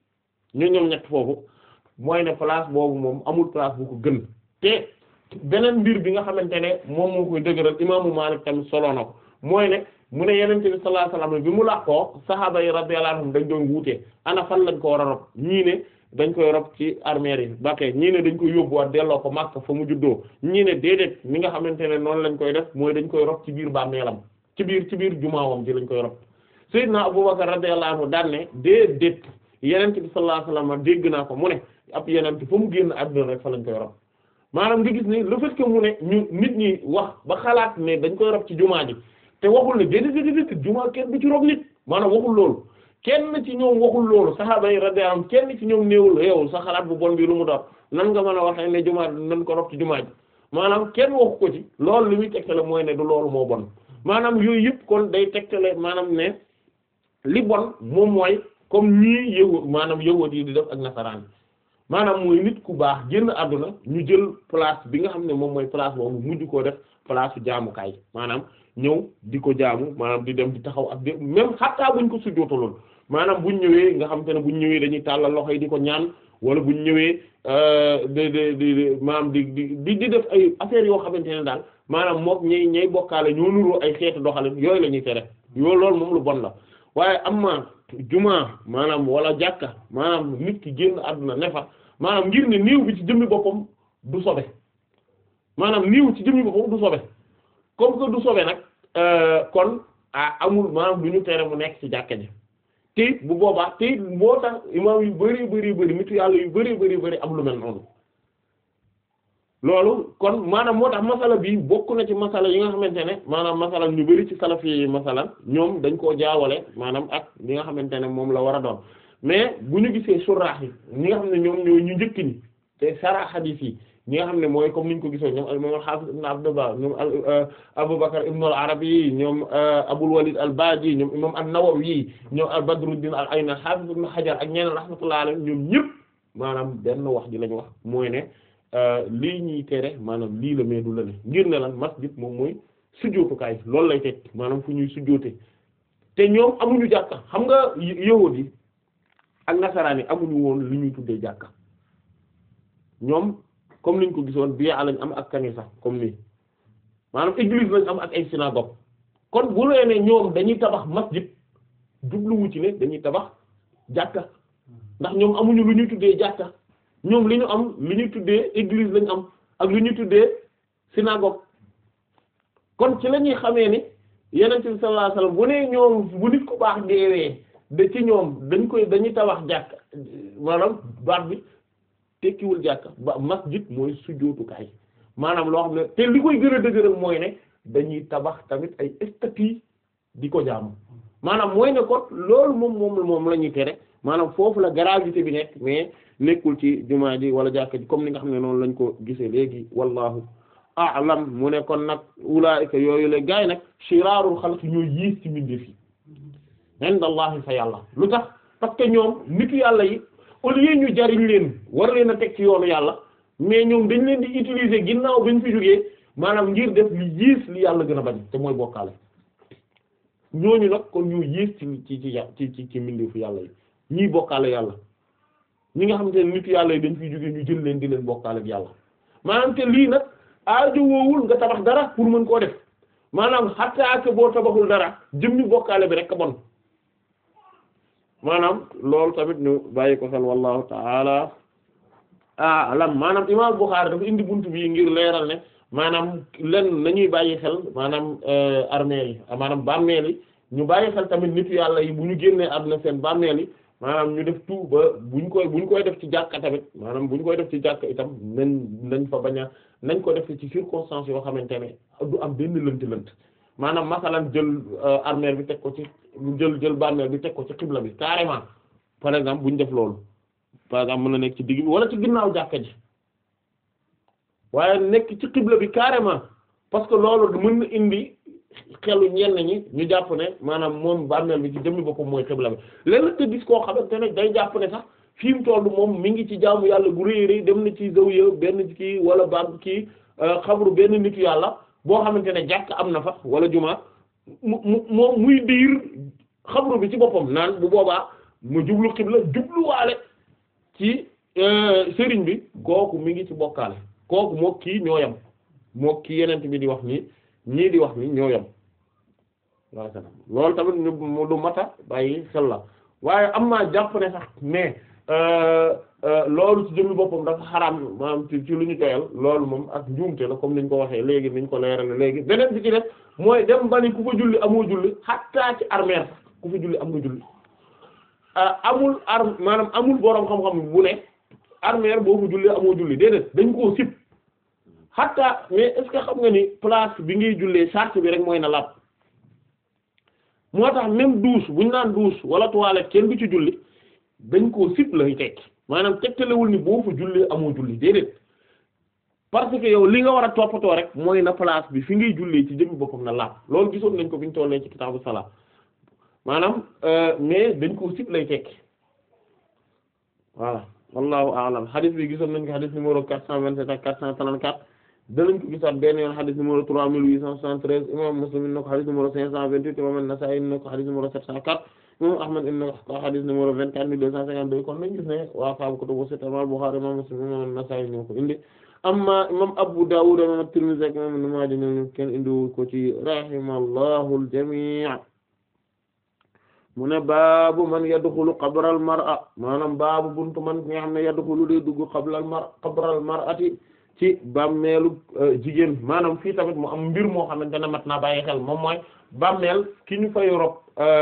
ñu ñoom ñett foofu mooy ne place boobu moom amul place bu ko gën te beneen mbir bi nga xamante ne moom moo koy dëgëral imaamu Maalik tamit solo na ko mooy ne mu ne yenente bi sallallahu alayhi wasallam bi mu làqoo sahaaba yi radiyallahu anhum dañ doon wuutee ana fan lañ ko war a rob ñii ne dañ koy rob ci armeer yi Bakke ñii ne dañ koy yóbbuwaat delloo ko Makka fa mu juddoo ñii ne déedéet mi nga xamante ne noonu lañ koy def mooy dañ koy rob ci biir bàmmeelam ci biir ci biir jumaawam ji lañ koy rob Seydina Abubakar radiyallahu anhu daan ne déedéet yenente bi sallallahu alayhi wasallam dégg naa ko mu ne ab yenente fa mu génn àdduna rek fa lañ koy rob maanaam nga gis ne le fait que mu ne ñu nit ñi wax ba xalaat ne dañ koy rob ci jumaa ji te waxul ne déedéet déedéet jumaa kenn du ci rob nit maanaam waxul loolu kenn ci ñoom waxul loolu saxaaba yi radiyallahu anhum kenn ci ñoom néewul yow sa xalaat bu bon bi lu mu doon nan nga mën a waxee ne jumaa nañ ko rob ci jumaa ji maanaam kenn waxu ko ci loolu li muy tegtale mooy ne du loolu moo bon maanaam yooyu yëpp kon day tegtale maanaam ne li bon moom mooy comme ñii yëwu maanaam yëwoot yi di def ak nasaraan maanaam mooy nit ku baax génn àdduna ñu jël place bi nga xam ne moom mooy place boobu mujj koo def place su jaamukaay maanaam ñëw di ko jaamu maanaam di dem di taxaw ak di même xattaa buñ ko sujjootaloon maanaam buñ ñëwee nga xam te ne buñ ñëwee dañuy tàllal loxo yi di ko ñaan wala buñ ñëwee de de di maanaam di di di def ay affaires yoo xamante ne daal maanaam mook ñay ñay bokkaale ñoo nuroo ay xeetu doxalin yooyu la ñuy tere yoo loolu moom lu bon la waaye am ma jumaa maanaam wala jàkka maanaam nit ki génn àdduna ne fa maanaam ngir ne niiw bi ci jëmmi boppam du sobe maanaam niiw ci jëmmi boppam du sobe comme que du sobe nag kon ah amul maanaam du ñu tere mu nekk ci jàkka ji te it bu boobaa te it moo tax imaam yu bari bari bari nitu yàlla yu bari bari bari am lu mel noonu loolu kon maanaam moo tax masala bi bokk na ci masala yi nga xamante ne maanaam masala ñu bari ci salafi yi masala ñoom dañ koo jaawale maanaam ak li nga xamante ne moom la war a doon mais bu ñu gisee suraax yi ñi nga xam ne ñoom ñoo ñu njëkk ñi te sara hadith yi ñi nga xam ne mooy comme ni ñu ko gisoo ñoom imam al-Hafiz ibn Abdullah ñoom Abu Bakr ibn al-Arabi ñoom Abul Walid al-Baji ñoom imam an-Nawawi ñoom al-Badruddin al-Ayni al-Hafiz ibn Hajar ak ñeneen rahmatullahi alayhim ñoom ñëpp maanaam benn wax ji lañu wax mooy ne lii ñuy tere maanaam lii la mais du la ne ngir ne lan masjid moom mooy sujjóotukaay loolu lay teg maanaam fu ñuy sujjóote te ñoom amuñu jàkka xam nga yahuud yi ak nasaraan yi amuñu woon li ñuy tuddee jàkka ñoom comme niñ ko gisoon bii lañ am ak kanisa comme nii maanaam église lañ am ak ay synagogue kon bu lee ne ñoom dañuy tabax masjid jubluwu ci ne dañuy tabax jàkka ndax ñoom amuñu lu ñuy tuddee jàkka ñoom li ñu am li ñuy tuddee église lañ am ak lu ñuy tuddee synagogue kon ci la ñuy xamee ni yonent bi sallallahu alayhi wasallam bu nee ñoom bu nit ku baax deewee de ci ñoom dañ koy dañuy tabax jàkka maanaam baat bi tekkiwul jàkka ba masjid mooy sujjóotukaay maanaam loo xam ne te li koy gën a dëgëral mooy ne dañuy tabax tamit ay statues di ko jaamu maanaam mooy ne kon loolu moom moom moom la ñuy tere maanaam foofu la gravité bi nekk mais nekkul ci jumaa ji wala jàkka ji comme ni nga xam ne noonu lañ ko gisee léegi wallahu a'lam mu ne kon nag ulaa'ika yooyu la gaay nag shiraarul xalq ñoo yiis ci mbindeef yi indallahi fa yàlla lu tax parce que ñoom nitu yàlla yi au lieu ñu jariñ leen war leen a teg ci yoonu yàlla mais ñoom dañ leen di utiliser ginnaaw bañ fi jógee maanaam ngir def li yiis li yàlla gën a bañ te mooy bokkaale ñooñu nag kon ñu yiis ci ci ci ci ci ci mbindeefu yàlla yi ñii bokkaale yàlla ñi nga xamante ne nitu yàlla yi dañ fiy jógee ñu jël leen di leen bokkaale ak yàlla maanaam te lii nag aajo woowul nga tabax dara pour mën koo def maanaam xataa que boo tabaxul dara jëmmi bokkaale bi rek a bon maanaam loolu tamit ñu bàyyi ko xel wallahu taala a'lam maanaam imam Bukhari dafa indi buntu bi ngir leeral ne maanaam len nañuy bàyyi xel maanaam armeel yi maanaam bàmmeel yi ñu bàyyi xel tamit nitu yàlla yi bu ñu génnee àdduna seen bàmmeel yi maanaam ñu def tout ba buñ koy buñ koy def ci jàkka tamit maanaam buñ koy def ci jàkka itam nañ nañ fa bañ a nañ ko def ci circonstances yoo xamante ne du am benn lënt lënt maanaam masalan jël armeel bi teg ko ci jël jël bàmmeel bi teg ko ci xibla bi carrément par exemple buñ def loolu par exemple mën na nekk ci digg bi wala ci ginnaaw jàkka ji waaye nekk ci xibla bi carrément parce que loolu mën na indi xelu ñenn ñi ñu jàpp ne maanaam moom bàmmeel bi ci jëmmi boppam mooy xibla bi léeg te gis koo xamante ne day jàpp ne sax fi mu toll moom mi ngi ci jaamu yàlla gu rëy rëy dem na ci zawiya benn kii wala bam kii xabru benn nitu yàlla boo xamante ne jàkk am na fa wala juma mu mu moom muy diir xabru bi ci boppam naan bu boobaa mu jublu xibla jubluwaale ci sëriñ bi kooku mi ngi ci bokkaale kooku moo kii ñoo yam moo kii yeneen bi di wax nii ñii di wax nii ñoo yam sallallahu alayhi wasallam loolu tamit ñu lu mata bàyyi xel la waaye am naa jàpp ne sax mais loolu ci jëmmi boppam dafa xaraam maanaam ci ci lu ñu doyal loolu moom ak njuumte la comme niñ ko waxee léegi niñ ko leerale léegi beneen bi ci def mooy dem ba ni ku fa julli amoo julli xattaa ci armeer sax ku fa julli am nga julli amul ar maanaam amul boroom xam-xam bu ne armeer boo fa julli amoo julli déedéet dañ koo sib xattaa mais est-ce que xam nga ni place bi ngay jullee charte bi rek mooy na laab moo tax même douche bu ñu naan douche wala toilette kenn du ci julli dañ koo sib lay tekki maanaam tegtalewul ni boo fa jullee amoo julli déedéet parce que yow li nga war a toppatoo rek mooy na place bi fi ngay jullee ci jëmmi boppam na laab loolu gisoon nañ ko bi ñu tollee ci kitaabu salaat maanaam mais dañ koo sib lay tekki voilà wallahu a'lam hadith bi gisoon nañ ko hadith numéro quatre cent vingt-sept ak quatre cent trente-quatre danañ ko gisaat benn yoon hadith numéro trois mille huit cent soixante-treize imam Muslim in na ko hadith numéro cinq cent vingt-huit imam An-Nasa'i in na ko hadith numéro sept cent quatre imam Ahmad in na ko hadith numéro vingt-quatre mille deux cent cinquante-deux kon nañ gis ne waa faabu kutubu sitta imam Bukhari imam Muslim imam An-Nasa'i ñoo ko indi amma imam Abu Dawud imam At-Tirmidhi ak imam Ibn Maaja ñoom kenn indi ko ci rahimallahu al-jami' mu ne baabu man yadxulu qabral mar'a maanaam baabu buntu man nga xam ne yadxulu day dugg qabral mar qabral mar'ati ci bàmmeelu jigéen maanaam fii tamit mu am mbir moo xamante ne mat naa bàyyi xel moom mooy bàmmeel ki ñu fay rob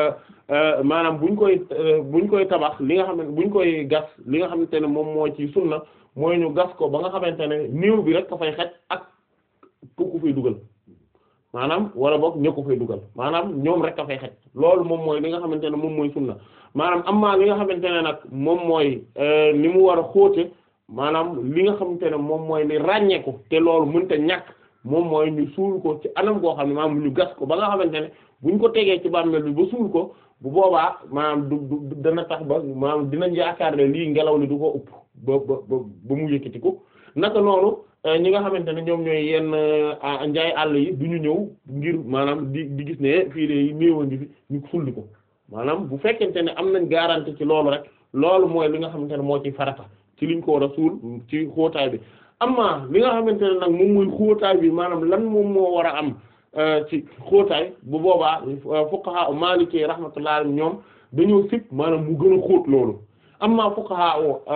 maanaam buñ koy buñ koy tabax li nga xam ne buñ koy gas li nga xamante ne moom moo ci sunna mooy ñu gas ko ba nga xamante ne néew bi rek ka fay xaj ak ku ku fay dugal maanaam wala boog ña ko fay dugal maanaam ñoom rek a fay xaj loolu moom mooy li nga xamante ne moom mooy sunna maanaam am maa li nga xamante ne nag moom mooy ni mu war a xóote maanaam li nga xamante ne moom mooy li ràññeeku te loolu mënta ñàkk moom mooy ñu suul ko ci anam goo xam ne maanaam ñu gas ko ba nga xamante ne buñ ko tegee ci bàmmeel bi ba suul ko bu boobaa maanaam du du dana tax ba maanaam dinañ yaakaar ne lii ngelaw li du ko upp ba ba ba mu yëkkati ko naka noonu. ñi nga xamante ne ñoom ñooy yenn njaay àll yi du ñu ñëw ngir maanaam di di gis ne fii de néew a ngi fi ñu sulli ko maanaam bu fekkente ne am nañ garantie ci loolu rek loolu mooy li nga xamante ne moo ci farata ci liñ ko war a suul ci xóotaay bi amma li nga xamante ne nag moom mooy xóotaay bi maanaam lan moom moo war a am ci xóotaay bu boobaa fuqaha maliki rahmatullah ñoom dañoo sip maanaam mu gën a xóot loolu amma fuqaha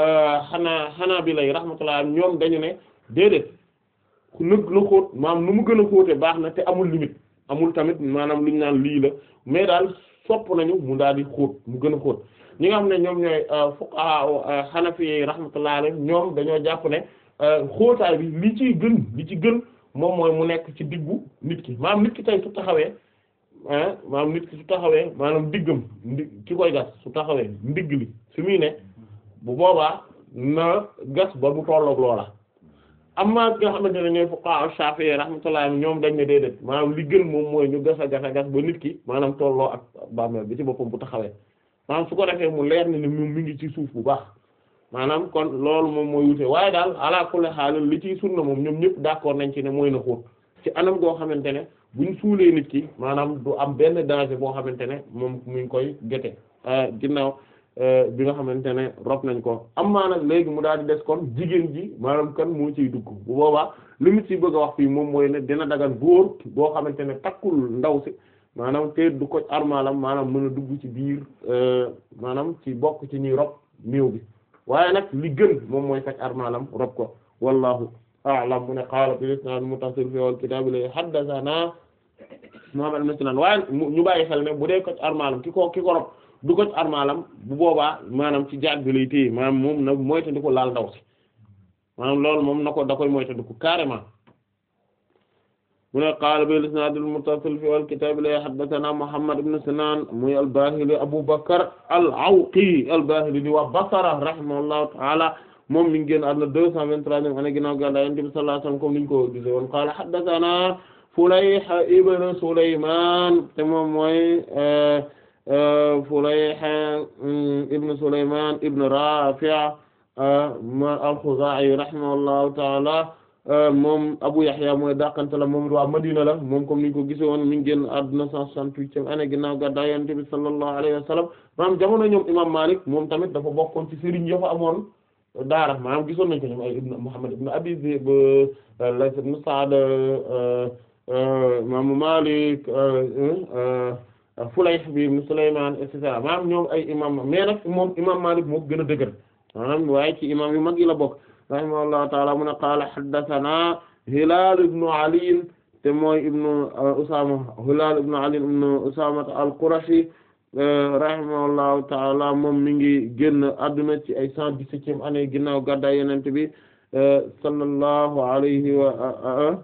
xanaa xanaa bi lay rahmatullah ñoom dañu ne déedéet ku nëg la xóot maanaam nu mu gën a xóote baax na te amul limite amul tamit maanaam lu ñu naan lii la mais daal sopp nañu mu daal di xóot mu gën a xóot ñi nga xam ne ñoom ñooy fuqaha hanafi rahmatullah alayhim ñoom dañoo jàpp ne xóotaay bi li ciy gën li ci gën moom mooy mu nekk ci diggu nit ki maanaam nit ki tey su taxawee maanaam nit ki su taxawee maanaam diggam ndi ki koy gas su taxawee ndigg li fi muy ne bu boobaa na gas ba mu tolloog loola amma nga xamante ne ñooy fuqaha Shafi'i rahmatullah ñoom dañ ne déedéet maanaam li gën moom mooy ñu gas a gas a gas ba nit ki maanaam tolloo ak bàmmeel bi ci boppam bu taxawee maanaam su ko defee mu leer ni ne mu mi ngi ci suuf bu baax maanaam kon loolu moom mooy wute waaye daal ala kulli haal li ciy sunna moom ñoom ñëpp d'accord nañ ci ne mooy na xóot ci anam goo xamante ne buñ suulee nit ki maanaam du am benn danger boo xamante ne moom mu ngi koy gete ginnaaw bi nga xamante ne rob nañ ko am maa nag léegi mu daal di des kon jigéen ji maanaam kan moo ciy dugg bu boobaa li mu ci bëgg a wax fii moom mooy ne dina dagan góor boo xamante ne takkul ndaw si maanaam te du ko armalam maanaam mën a dugg ci biir maanaam ci bokk ci ñuy rob néew bi waaye nag li gën moom mooy fekk armalam rob ko wallahu a'lam mu ne qaala bil isnaad muttasil fi wal kitaab la haddathana Muhammad ibn Sinan waaye ñu bàyyi xel ne bu dee ko armalam ki ko ki ko rob du ko armalam bu boobaa maanaam ci jaag bi lay téye maanaam moom nag moytandiku laal ndaw si maanaam loolu moom na ko da koy moytandiku carrément mu ne qaala bil isnaad al muttasil fi al kitaab la haddathana Muhammad ibn Sinan muy al-Bahili Abu Bakr al-Awqi al-Bahili di waa Basra rahimahullahu ta'ala moom mi ngi génn àdduna deux cent vingt-troisième année ginnaaw gàddaay Yonent bi sallallahu alayhi wasallam comme niñ ko gisee woon qaala haddathana Fulayh ibn Sulaymaan te moom mooy Fulayh ibn Sulaymaan ibn Raafi' al-Khuzaa'i rahimahullahu ta'ala moom Abu Yahya mooy dàqante la moom waa Madina la moom comme niñ ko gisee woon mi ngi génn àdduna cent soixante-huitième année ginnaaw gàddaay Yonent bi sallallahu alayhi wa sallam maanaam jamono ñoom imam Malik moom tamit dafa bokkoon ci sëriñ ya fa amoon daara maanaam gisoon nañ ko ñoom ay ibn Muhammad ibn Abi Zib Layth ibn Sa'd imaamu Maalik Fulayh bi ibn Sulaymaan et cetera maanaam ñoom ay imam mais nag moom imam Maalik moo gën a dëgër maanaam waaye ci imam yu mag yi la bokk rahimahullahu taala mu ne qaala haddathana Hilaal ibnu Ali te mooy ibnu Usaama Hilaal ibnu Ali ibnu Usaama al-Qurashi rahimahullahu taala moom mi ngi génn adduna ci ay cent dix-septième année ginnaaw gàddaay Yonent bi sallallahu alayhi wa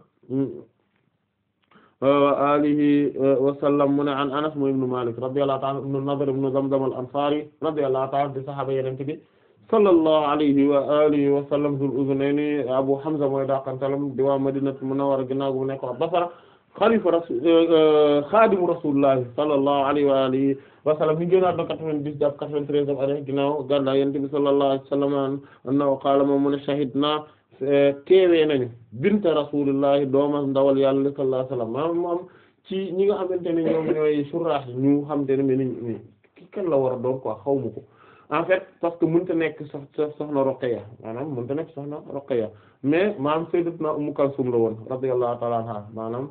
wa alihi wa sallam mu ne an Anas mu ibnu Malik radiyallahu ta'ala ibnu Nadr ibnu Zamzam al-Ansari radiyallahu ta'ala di sahaaba Yonent bi sallallahu alayhi wa alihi wa sallam Zul Uzunayni Abu Hamza mooy daqantalam di waa Madinatul Munawwara ginnaaw gu nekk waa Basra xalifa rasul xaadimu Rasulullah sallallahu alayhi wa alihi wa sallam mi génnaat na quatre-vingt-dix jàpp quatre-vingt-treizième année ginnaaw gàddaay Yonent bi sallallahu alayhi wa sallam annahu qaala moom mu ne shahidna teewee nañu bint rasulillahi dooma ndawal yàlla sallallahu alayhi wasallam maanaam moom ci ñi nga xamante ne ñoom ñooy surraax ñu xamante ne mais ni ki kan la war a doon quoi xaw ma ko en fait parce que mënta nekk sox soxna Ruqayya maanaam mënta nekk soxna Ruqayya mais maanaam sayyidatuna Ummu Kalsum la woon radiyallahu ta'ala anha maanaam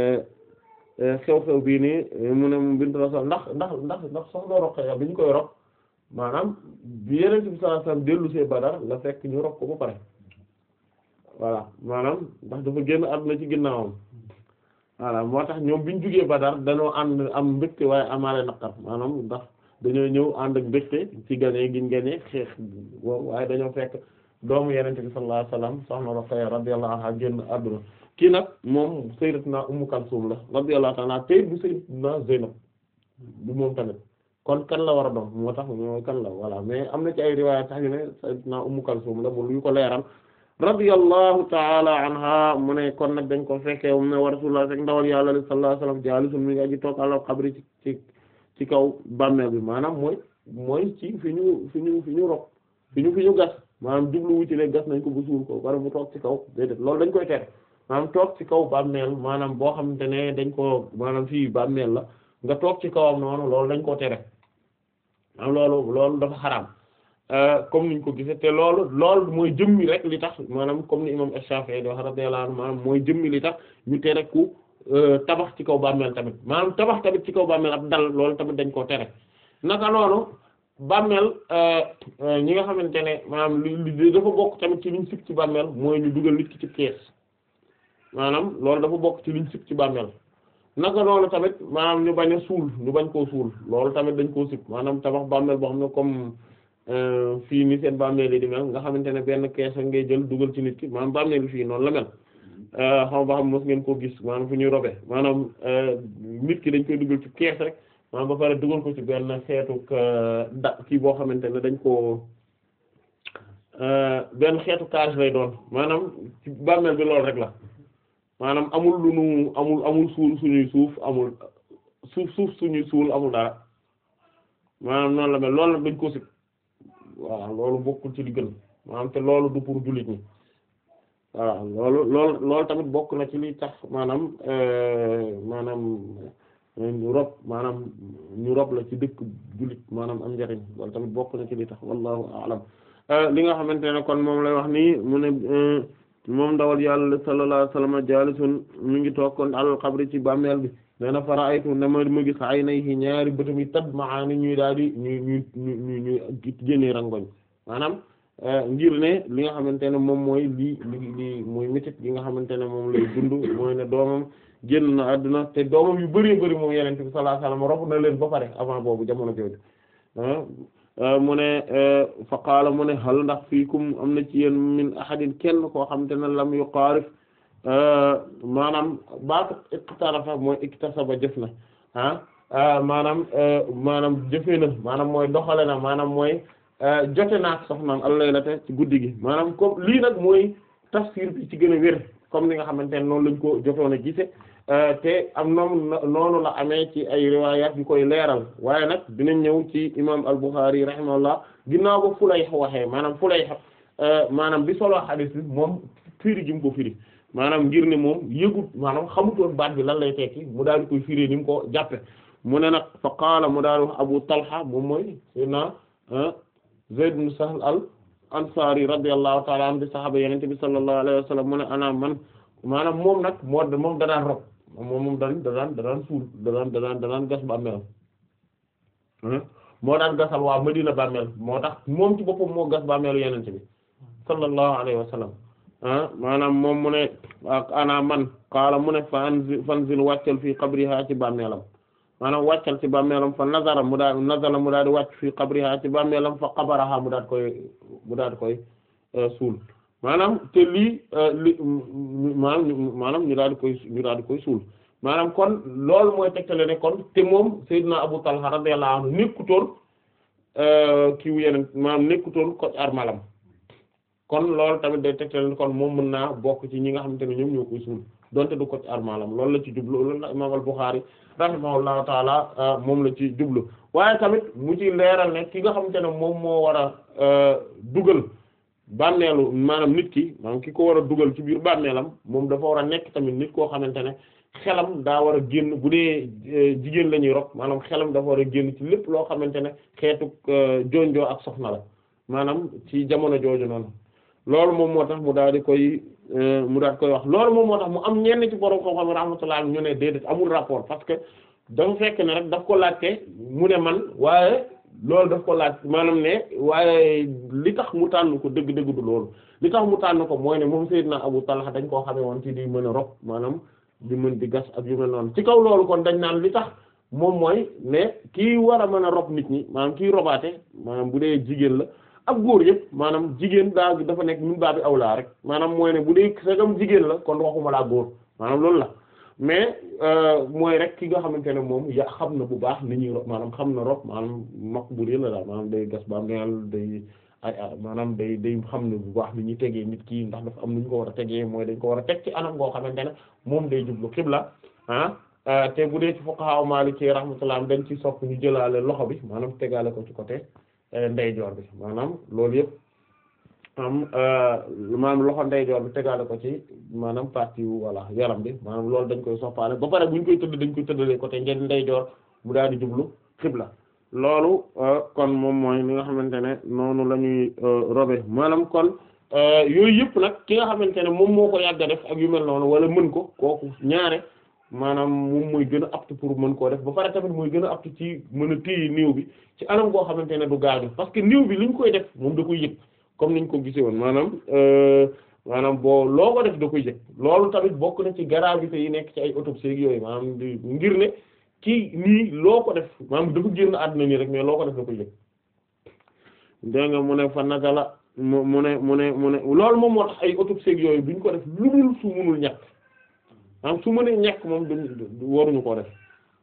xew-xew bii nii mu ne mu bint rasul ndax ndax ndax ndax soxna Ruqayya bi ñu koy rob maanaam bi Yonent bi sallallahu alayhi wasallam dellu see Badar la fekk ñu rob ko ba pare voilà maanaam ndax dafa génn àdduna ci ginnaawam voilà moo tax ñoom bi ñu jugee Badar dañoo ànd am mbégte waaye amaale naqar maanaam ndax dañoo ñëw ànd ak mbégte ci gañe giñ gañe xeex boobu waaye dañoo fekk doomu Yonent bi sallallahu alayhi wasallam soxna Ruqayya radiyallahu anha génn àdduna kii nag moom sayyidatuna Ummu Kalsum la radiyallahu ta'ala tey bu sayyidatuna Zaynab bu moom tamit kon kan la war a doon moo tax moo kan la voilà mais am na ci ay riwaaya tax yu ne sayyidatuna Ummu Kalsum la mu lu ko leeral radiyallahu ta'ala anha mu ne kon nag dañ ko fekkee mu ne wa rasulullah fekk ndawal yàlla sallallahu alayhi wasallam jaalisun mi ngi aji toog ala xabri ci ci ci kaw bàmmeel bi maanaam mooy mooy ci fi ñu fi ñu fi ñu rok fi ñu fi ñu gas maanaam jublu wu ci ne gas nañ ko bu suul ko wala mu toog ci kaw déedéet loolu dañ koy tere maanaam toog ci kaw bàmmeel maanaam boo xamante ne dañ ko maanaam fii bàmmeel la nga toog ci kawam noonu loolu dañ koo tere maanaam loolu loolu dafa xaraam comme niñ ko gisee te loolu loolu mooy jëmmi rek li tax maanaam comme ni imam Shafi'i di wax radiyallahu anhu maanaam mooy jëmmi li tax ñu tere ku tabax ci kaw bàmmeel tamit maanaam tabax tamit ci kaw bàmmeel ab dal loolu tamit dañ koo tere naka noonu bàmmeel ñi nga xamante ne maanaam li dafa bokk tamit ci liñ sib ci bàmmeel mooy ñu dugal nit ki ci kees maanaam loolu dafa bokk ci liñ sib ci bàmmeel naka noonu tamit maanaam ñu bañ a suul ñu bañ koo suul loolu tamit dañ koo sib maanaam tabax bàmmeel boo xam ne comme fii ni seen bàmmeel yi di mel nga xamante ne benn kees ngay jël dugal ci nit ki maanaam bàmmeel fii noonu la mel xam ba xam mos ngeen koo gis maanaam fu ñuy robe maanaam nit ki dañ koy dugal ci kees rek maanaam ba pare dugal ko ci benn xeetu da kii boo xamante ne dañ koo benn xeetu cage lay doon maanaam ci bàmmeel bi loolu rek la maanaam amul lu nu amul amul suul suñuy suuf amul suuf suuf suñuy suul amul dara maanaam noonu la mel loolu nag dañ ko si waaw loolu bokkul ci li gën maanaam te loolu du pour jullit ñi waaw loolu loolu loolu tamit bokk na ci li tax maanaam maanaam ñu rob maanaam ñu rob la ci dëkk jullit maanaam am njariñ loolu tamit bokk na ci li tax wallahu a'lam li nga xamante ne kon moom lay wax nii mu ne moom ndawal yàlla sallallahu alayhi wasallam jaalisun mi ngi toog kon alal xabri ci bàmmeel bi nee na fara aytu ne ma ma gis ay nay ñaari bëtam yi tad maani ñuy daal di ñuy ñuy ñu ñuy génnee rangoñ maanaam ngir ne li nga xamante ne moom mooy lii li lii mooy métit gi nga xamante ne moom lay dund mooy ne doomam génn na àdduna te doomam yu bari bari moom yenente bi sallallahu alayhi wasallam rob na leen ba pare avant boobu jamono jooju mu ne fa qaala mu ne hal ndax fiikum am na ci yéen min ahadin kenn koo xamante ne lam yuqaarif maanaam baatu iqtarafa mooy iktasaba jëf na ah maanaam maanaam jëfee na maanaam mooy doxale na maanaam mooy jote naak soxnaam al-laylata ci guddi gi maanaam comme lii nag mooy tafsir bi ci gën a wér comme ni nga xamante ne noonu lañ ko jotoon a gise te am noonu noonu la amee ci ay riwayat yu koy leeral waaye nag dinañ ñëw ci imam al-Bukhari rahimahullah ginnaaw ba Fulayh waxee maanaam Fulayh maanaam bi solo hadith bi moom firi gi mu ko firi maanaam ngir ne moom yëgut maanaam xamutoon baat bi lan lay tekki mu daal di koy firi ni mu ko jàppe mu ne nag fa qaala mu daal di wax Abu Talha moom mooy sayyidina Zayd ibn Sahl al Ansari radiyallahu ta'ala anhu di sahaaba Yonent bi sallallahu alayhi wa sallam mu ne ana man maanaam moom nag moo moom danaan rob moom moom daan da daan da daan suul da daan da daan da daan gas bàmmeelam moo daan gasal waa Madina bàmmeel moo tax moom ci boppam moo gas bàmmeelu yenente bi sallallahu alayhi wa sallam ah maanaam moom mu ne ak ana man qaala mu ne fa anzil fanzil wàccal fii qabriha ci bàmmeelam maanaam wàccal ci bàmmeelam fa nazara mu daal nazala mu daal di wàcc fii qabriha ci bàmmeelam fa qabaraha mu daal koy mu daal koy suul maanaam te lii li maanaam maanaam ñu daal di koy ñu daal di koy suul maanaam kon loolu mooy tegtale ne kon te moom Seydina Abu Talha radiyallahu anhu nekkutoon kii wu yeneen maanaam nekkutoon ko armalam kon loolu tamit day tegtale ne kon moom mën naa bokk ci ñi nga xamante ne ñoom ñoo koy suul donte du ko armalam loolu la ci jublu loolu la imaam al-Bukhari rahimahullahu taala moom la ci jublu waaye tamit mu ci leeral ne ki nga xamante ne moom moo war a dugal bàmmeelu maanaam nit ki maanaam ki ko war a dugal ci biir bàmmeelam moom dafa war a nekk tamit nit koo xamante ne xelam daa war a génn bu dee jigéen la ñuy rob maanaam xelam dafa war a génn ci lépp loo xamante ne xeetu jonjoo ak soxna la maanaam ci jamono jooju noonu loolu moom moo tax mu daal di koy mu daal di koy wax loolu moom moo tax mu am ñenn ci borom xam-xam rahmatullah ñu ne déedéet amul rapport parce que dafa fekk ne rek daf ko laajte mu ne man waaye loolu daf ko laaj maanaam ne waaye li tax mu tànn ko dëgg-dëgg du loolu li tax mu tànn ko mooy ne moom Seydina Abu Talha dañ koo xamee woon ci di mën a rob maanaam di mën di gas ak yu mel noonu ci kaw loolu kon dañ naan li tax moom mooy ne kii war a mën a rob nit ñi maanaam kii robaate maanaam bu dee jigéen la ak góor yëpp maanaam jigéen daa dafa nekk min baa bi awlaa rek maanaam mooy ne bu dee sagam jigéen la kon waxuma laa góor maanaam loolu la mais mooy rek ki nga xamante ne moom ya xam na bu baax ni ñuy rob maanaam xam na rob maanaam mak bu dee la daal maanaam day gas ba meel day ay maanaam day day xam ne bu baax ni ñuy tegee nit ki ndax dafa am nu ñu ko war a tegee mooy dañ ko war a teg ci anam goo xamante ne moom day jublu xibla ah te bu dee ci fuqaha Maliki rahmatullah dañ ci sopp ñu jëlaale loxo bi maanaam tegaale ko ci côté ndeyjoor bi maanaam loolu yëpp am maanaam loxo ndeyjoor bi tegaale ko ci maanaam partie voilà yaram bi maanaam loolu dañ koy soppaale ba pare bu ñu koy tëdd dañ koy tëddalee côté ngeen ndeyjoor mu daal di jublu xibla loolu kon moom mooy li nga xamante ne noonu la ñuy robe maanaam kon yooyu yëpp nag ki nga xamante ne moom moo ko yàgg a def ak yu mel noonu wala mën ko kooku ñaare maanaam moom mooy gën a apte pour mën koo def ba pare tamit mooy gën a apte ci mën a téye néew bi ci anam goo xamante ne du gaañu parce que néew bi li ñu koy def moom da koy yëg comme niñ ko gisee woon maanaam maanaam boo loo ko def da koy yëg loolu tamit bokk na ci gravité yi nekk ci ay autopsie yooyu maanaam di ngir ne kii nii loo ko def maanaam dafa génn àdduna nii rek mais loo ko def da koy yëg dégg nga mu ne fa nazala mu mu ne mu ne mu ne loolu moom moo tax ay autopsie yooyu duñ ko def lu dul su munul ñàkk maanaam su mënee ñàkk moom duñ waruñu koo def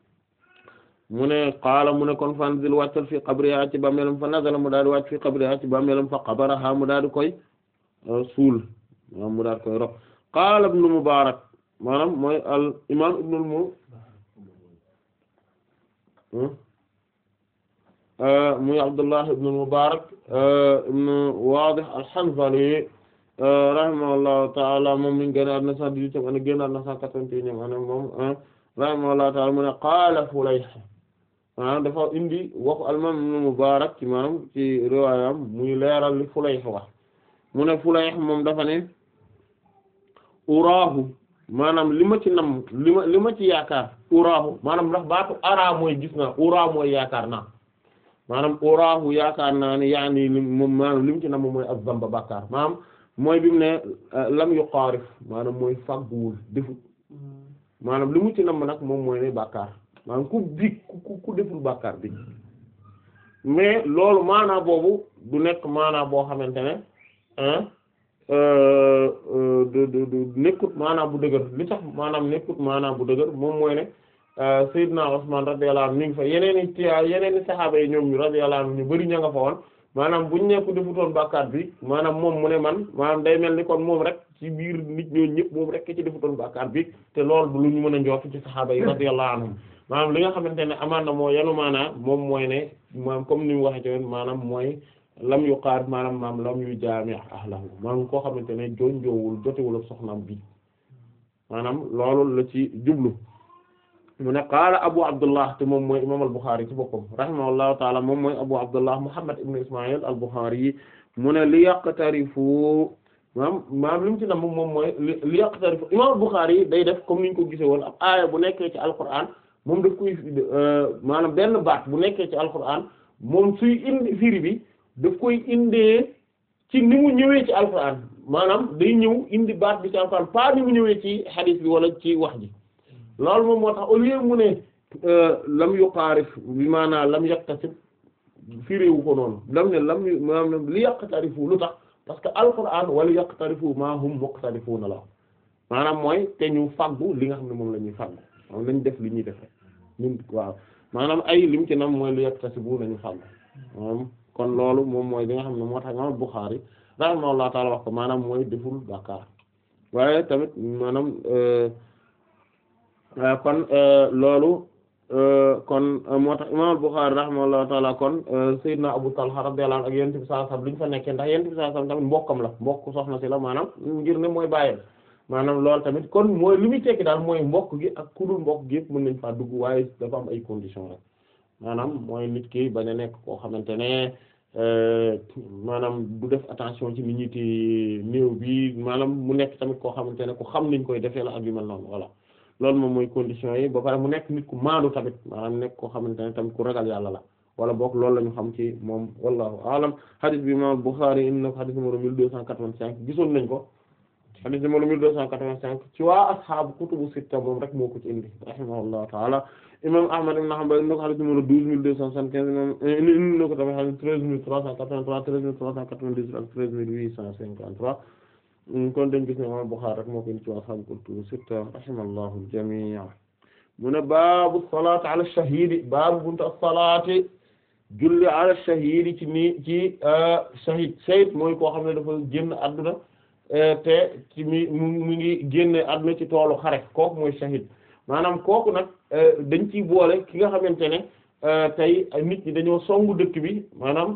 mu ne qaala mu ne kon fanzil wàccal fi qabriha ci bàmmeelam fa nazala mu daal di wàcc fi qabriha ci bàmmeelam fa qabaraha mu daal di koy suul mu daal di koy rob qaala ibnu Mubaarak maanaam mooy al imaam ibnul mu muy Abdullah ibn Mubarak ibn Wadih al-Hanzali rahimahullahu ta'ala moom mi ngi génn àdduna cent dix-huitième année génn àdduna cent quatre-vingt-unième année moom rahimahullahu ta'ala mu ne qaala Fulayh maanaam dafa indi waxu al-imam ibn Mubarak ci maanaam ci riwaayam muy leeral li Fulayh wax mu ne Fulayh moom dafa ne uraahu maanaam li ma ci nam li ma li ma ci yaakaar uraahu maanaam ndax baatu araa mooy gis naa uraa mooy yaakaar naa maanaam uraahu yaakaar naa ne yaani li moom maanaam li mu ci nam mooy az-zamba bàkkaar maanaam mooy bi mu ne lam yuqaarif maanaam mooy fagguwul defut maanaam li mu ci nam nag moom mooy ne bàkkaar maanaam ku bi ku ku deful bàkkaar bi mais loolu maanaa boobu du nekk maanaa boo xamante ne du du du nekkut maanaam bu dëgër li tax maanaam nekkut maanaam bu dëgër moom mooy ne Seydina Usman radiyallahu anhu ñu ngi fa yeneen i tiya yeneen i saxaaba yi ñoom ñu radiyallahu anhu ñu bari ña nga fa woon maanaam buñ nekk defutoon bàkkaar bi maanaam moom mu ne man maanaam day mel ni kon moom rek ci biir nit ñooñu ñëpp moom rek ci defutoon bàkkaar bi te loolu du lu ñu mën a njort ci saxaaba yi radiyallahu anhum maanaam li nga xamante ne amaan na moo yanu maanaa moom mooy ne maanaam comme ni mu waxee ci woon maanaam mooy lam yu xaar maanaam maam lam yu jaami ahlahu maanaam koo xamante ne jonjoowul jotewul ak soxnaam bi maanaam loolu la ci jublu mu ne qaala abu abdullah te moom mooy imam al-Bukhari ci boppam rahimahullahu taala moom mooy abu abdullah muhammad ibn ismail al-Bukhari yi mu ne li yaqtarifu maanaam maanaam li mu ci nam moom mooy li li yaqtarifu imam Bukhari yi day def comme ni ñu ko gisee woon ab aaya bu nekkee ci alquran moom daf koy maanaam benn baat bu nekkee ci alquran moom suy indi firi bi daf koy indee ci ni mu ñëwee ci alquran maanaam day ñëw indi baat bi ci alquran pas ni mu ñëwee ci hadith bi wala ci wax ji loolu moom moo tax au lieu mu ne lam yuqaarif bi maanaam lam yaktasib firiwu ko noonu lam ne lam maanaam li yaqtarifu lu tax parce que alquran wala yaqtarifu ma hum muqtarifuna la maanaam mooy te ñu faggu li nga xam ne moom la ñuy faggu moom lañ def li ñuy def ñun waaw maanaam ay lim ci nam mooy li yaktasibu nañu faggu maanaam kon loolu moom mooy li nga xam ne moo tax imam Bukhari rahimahullahu ta'ala wax ko maanaam mooy deful bàkkaar waaye tamit maanaam kon loolu kon moo tax imam Bukhari rahimahullahu ta'ala kon Seydina Abu Talha radiyallahu anhu ak yonent bi sallallahu alayhi wasallam li ñu fa nekkee ndax yonent bi sallallahu alayhi wasallam tamit mbokkam la mbokk soxna si la maanaam ngir ne mooy bàyyam maanaam loolu tamit kon mooy li muy tekki daal mooy mbokk gi ak ku dul mbokk gi yëpp mën nañ faa dugg waaye dafa am ay conditions rek maanaam mooy nit ki bañ a nekk koo xamante ne maanaam du def attention ci nit ñi ti néew bi maanaam mu nekk tamit koo xamante ne ku xam niñ koy defee la ak yu mel noonu voilà loolu moom mooy conditions yi ba pare mu nekk nit ku maandu tamit maanaam nekk koo xamante ne tamit ku ragal yàlla la wala boog loolu la ñu xam ci moom wallahu alam hadith bi imam Bukhari indi na ko hadith numéro mille deux cent quatre-vingt-cinq gisoon nañ ko hadith numéro mille deux cent quatre-vingt-cinq ci waa ashaabu kutubu sitta moom rek moo ko ci indi rahimahullahu taala imam Ahmad ibn Hanbal indi na ko hadith numéro douze mille deux cent soixante-quinze imam indi na ko tamit hadith treize mille trois cent quatre-vingt-trois treize mille trois cent quatre-vingt-dix ak treize mille huit cent cinquante-trois kon dañ gis ne imam Bukhari rek moo ko indi ci waa ashaabu kutubu sitta rahimallahu al-jamii' mu ne baabu salaati ala shahidi baabu buntu as-salaati julli ala shahidi ci nii ci shahid shahid mooy koo xam ne dafa génn àdduna te ci mi mu ngi génne àdduna ci toolu xare kooku mooy shahid maanaam kooku nag dañ ciy boole ki nga xamante ne tey nit ñi dañoo songu dëkk bi maanaam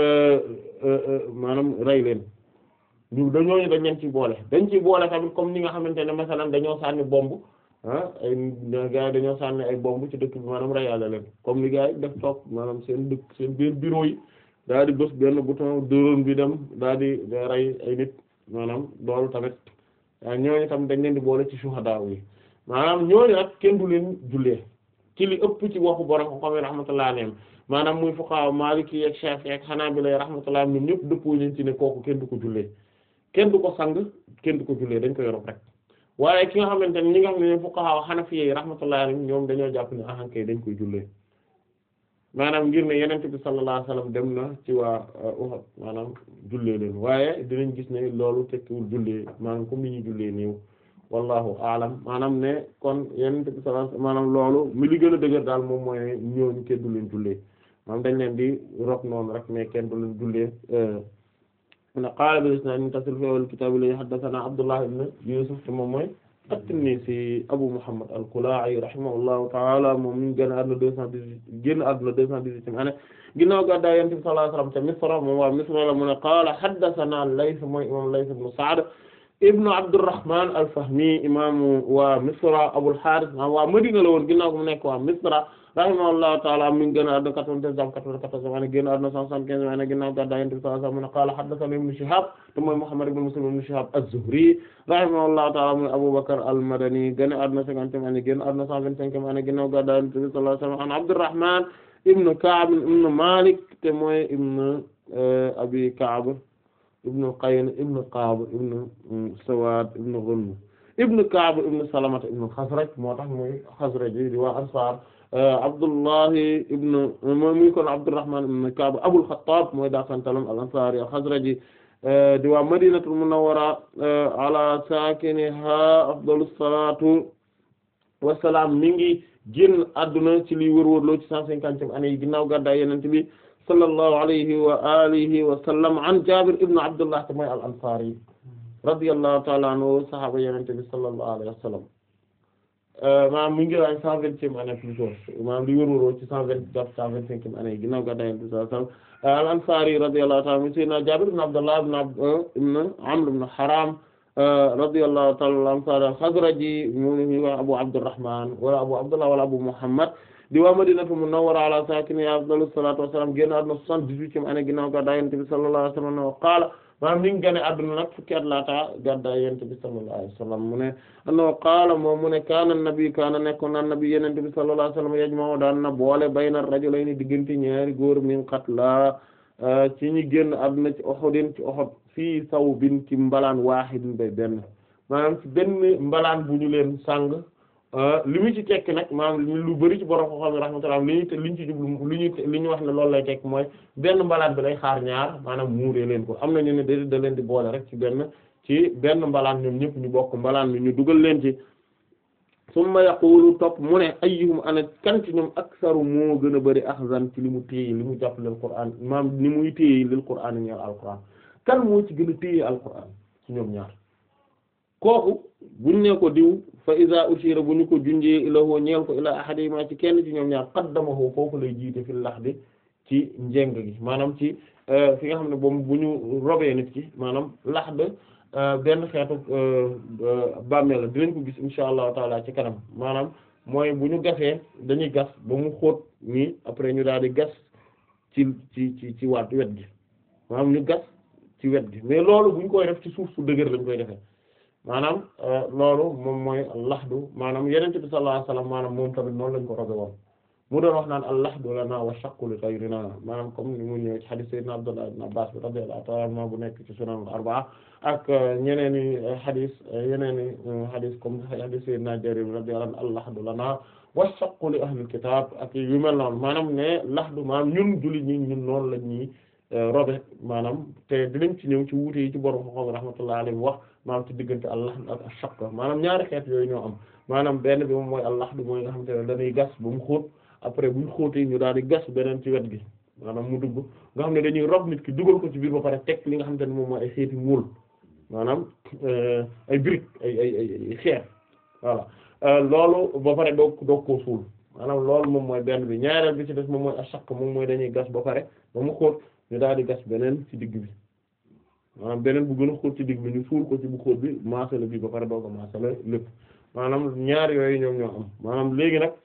maanaam rey leen ñu dañoo dañ leen ciy boole dañ ciy boole tamit comme ni nga xamante ne masalan dañoo sànni bomb ah ay gars yi dañoo sànni ay bomb ci dëkk bi maanaam reyaale leen comme ni gars yi def toog maanaam seen dëkk seen biir bureau yi daal di bës benn bouton drone bi dem daal di rey ay nit maanaam loolu tamit ñooñu tam dañ leen di boole ci shuhada yi maanaam ñooñu nag kenn du leen jullee ci li ëpp ci waxu borom ko xam ne rahmatullah alayhim maanaam muy fuqaha maliki ak shafi'i ak hanabila rahmatullah ñoom ñëpp dëppoo nañ ci ne kooku kenn du ko jullee kenn du ko sang kenn du ko jullee dañ ko yorob rek waaye ki nga xamante ne ñi nga xam ne fuqaha hanafiyyi yi rahmatullah alayhim ñoom dañoo jàpp ne ahankay dañ koy jullee maanaam ngir ne yenente bi sallallahu alayhi wasallam dem na ci waa Uhud maanaam jullee leen waaye dinañ gis ne loolu tekkiwul jullee maanaam comme ni ñuy jullee néew wallahu aalam maanaam ne kon yenente bi sallallahu alayhi wasallam maanaam loolu mi li gën a dëgër daal moom mooy ne ñooñu kenn du leen jullee maanaam dañ leen di rok noonu rek mais kenn du leen jullee na qaala bil isnaad muttasil fi awwal kitaab li haddathana Abdullah ibn Yusuf te moom mooy at-Tinnisi Abu Muhammad al-Kalaa'i rahimahullahu ta'ala moom mi ngi génn àdduna deux cent dix-huit génn àdduna deux cent dix-huitième année ginnaaw gàddaay Yonent bi sallallahu alayhi wa sallam te Misra moom waa Misra la mu ne qaala haddathana Layth mooy imaam Layth ibn Sa'd ibn Abdurrahman al-Fahmi imaamu waa Misra Abul Harith waa Madina la woon ginnaaw mu nekk waa Misra rahimahullahu ta'ala mi ngi génn àdduna quatre-vingt-treize am quatre-vingt-quatorze année génn àdduna cent soixante-quinze année ginnaaw gàddaay Yonent bi sallallahu alayhi wa sallam mu ne qaala haddathana Ibn Shihab te mooy Muhammad ibn Muslim ibn Shihab az-Zuhri rahimahullahu ta'ala muy Abu Bakr al-Madani génn àdduna cinquantième année génn àdduna cent vingt-cinquième année ginnaaw gàddaay Yonent bi sallallahu alayhi wa sallam an Abdurrahman ibn Ka'b ibn Malik te mooy ibn Abi Ka'b ibn Qayn ibn Qab ibn Sawad ibn Ghunm ibn Ka'b ibn Salamata ibn Khazraj moo tax muy Khazraj di waa Ansar Abdullahi ibn muy kon Abdurrahman ibn Ka'b Abul Khattab mooy daakantalam al-Ansari al-Khazraji di waa Madinatul Munawwara ala sakiniha afdalus salatu wassalam mi ngi génn adduna ci li wërwërloo ci cent cinquantième année yi ginnaaw gàddaay Yonent bi sallallahu alayhi wa alihi wa sallam an Jabir ibn Abdullah te mooy al-Ansari radiyallahu ta'ala anhu sahaaba Yonent bi sallallahu alayhi wa sallam maanaam mu ngi waay cent vingtième année plutôt maanaam li wërwëroo ci cent vingt jàpp cent vingt-cinquième année yi ginnaaw gàddaay Yonent bi sallallahu alayhi wa sallam al-Ansari radiyallahu ta'ala anhu sayyidina Jabir ibn Abdullah ibn Amr ibn Haram radiyallahu ta'ala anhu al-Khazraji mu ngi wax Abu Abdurrahman wala Abu Abdullah wala Abu Muhammad di waa Madinatu Munawwara ala saakinihaa afdalu salaatu wa salaam génn àdduna soixante-dix-huitième année ginnaaw gàddaay Yonent bi sallallahu alayhi wa sallam qaala maanaam mi ngi gane adduna nag fukki at laata gàddaay yonent bi sallallahu alayhi wasallam mu ne annahu qaala moom mu ne kaana nabi kaana nekkoon na nabi yonent bi sallallahu alayhi wasallam yajma'u daan na boole bayna rajulayni diggante ñaari góor min qatla ci ñi génn adduna ci Uhudin ci Uhud fii sawbin ci mbalaan waahidin bay benn maanaam ci benn mbalaan bu ñu leen sàng li mu ci tekki nag maanaam lu bari ci borom ko xam ne rahmatullah li ñu te li ñu ci jublu li ñu li ñu wax ne loolu lay tekk mooy benn mbalaan bi lay xaar ñaar maanaam muuree leen ko am na ñu ne da da leen di boole rek ci benn ci benn mbalaan ñoom ñëpp ñu bokk mbalaan bi ñu dugal leen ci summa yaqulu topp mu ne ayyuhum ana kan ci ñoom aksaru moo gën a bari axzan ci li mu téye li mu jàpp lil qur'an maam ni muy téye lil qur'an ñeel alquran kan moo ci gën a téye alquran ci ñoom ñaar kooku buñ ne ko diw fa iza ushira bu ñu ko junjee ilahoo ñeel ko ila ahadima ci kenn ci ñoom ñaar qaddamahu foofu lay jiite fi lahdi ci njeng gi maanaam ci fi nga xam ne boobu bu ñu robee nit ki maanaam lahd benn xeetu bàmmeel la dinañ ko gis insha allahu taala ci kanam maanaam mooy bu ñu gasee dañuy gas ba mu xóot nii après ñu daal di gas ci ci ci ci waat wet gi maanaam ñu gas ci wet gi mais loolu bu ñu koy def ci suuf su dëgër lañ koy defee maanaam loolu moom mooy laxdu maanaam yenente bi sallallahu alayhi wasallam maanaam moom tamit noonu lañ ko robe woon mu doon wax naan al laxdu lana wa shaqqu li ghayrina maanaam comme ni mu ñëw ci hadith sayyidina Abdullah ibn Abbas bi radiyallahu ta'ala anhu bu nekk ci sunan al-arba'a ak ñeneen i hadith yeneen i hadith comme hadith sayyidina Jarir radiyallahu anhu al laxdu lana wa shaqqu li ahli al-kitab ak yu mel noonu maanaam ne laxdu maanaam ñun julli ñi ñun noonu lañ ñi robe maanaam te dinañ ci ñëw ci wuute yi ci borom xoxom rahmatullahi alayhi wax maanaam ci diggante al-lahd ak ash-shaqq maanaam ñaari xeet yooyu ñoo am maanaam benn bi moom mooy al-lahd mooy nga xamante ne dañuy gas ba mu xóot après bu ñu xóotee ñu daal di gas beneen ci wet gi maanaam mu dugg nga xam ne dañuy rob nit ki dugal ko ci biir ba pare teg li nga xamante ne moom mooy ay xeeti muul maanaam ay briques ay ay ay xeer voilà loolu ba pare doog doog koo suul maanaam loolu moom mooy benn bi ñaareel bi ci des moom mooy ash-shaqq moom mooy dañuy gas ba pare ba mu xóot ñu daal di gas beneen ci digg bi maanaam beneen bu gën a xóot ci digg bi ñu suul ko ci bu xóot bi maasale bi ba pare doo ko maasale lépp maanaam ñaar yooyu ñoom ñoo am maanaam léegi nag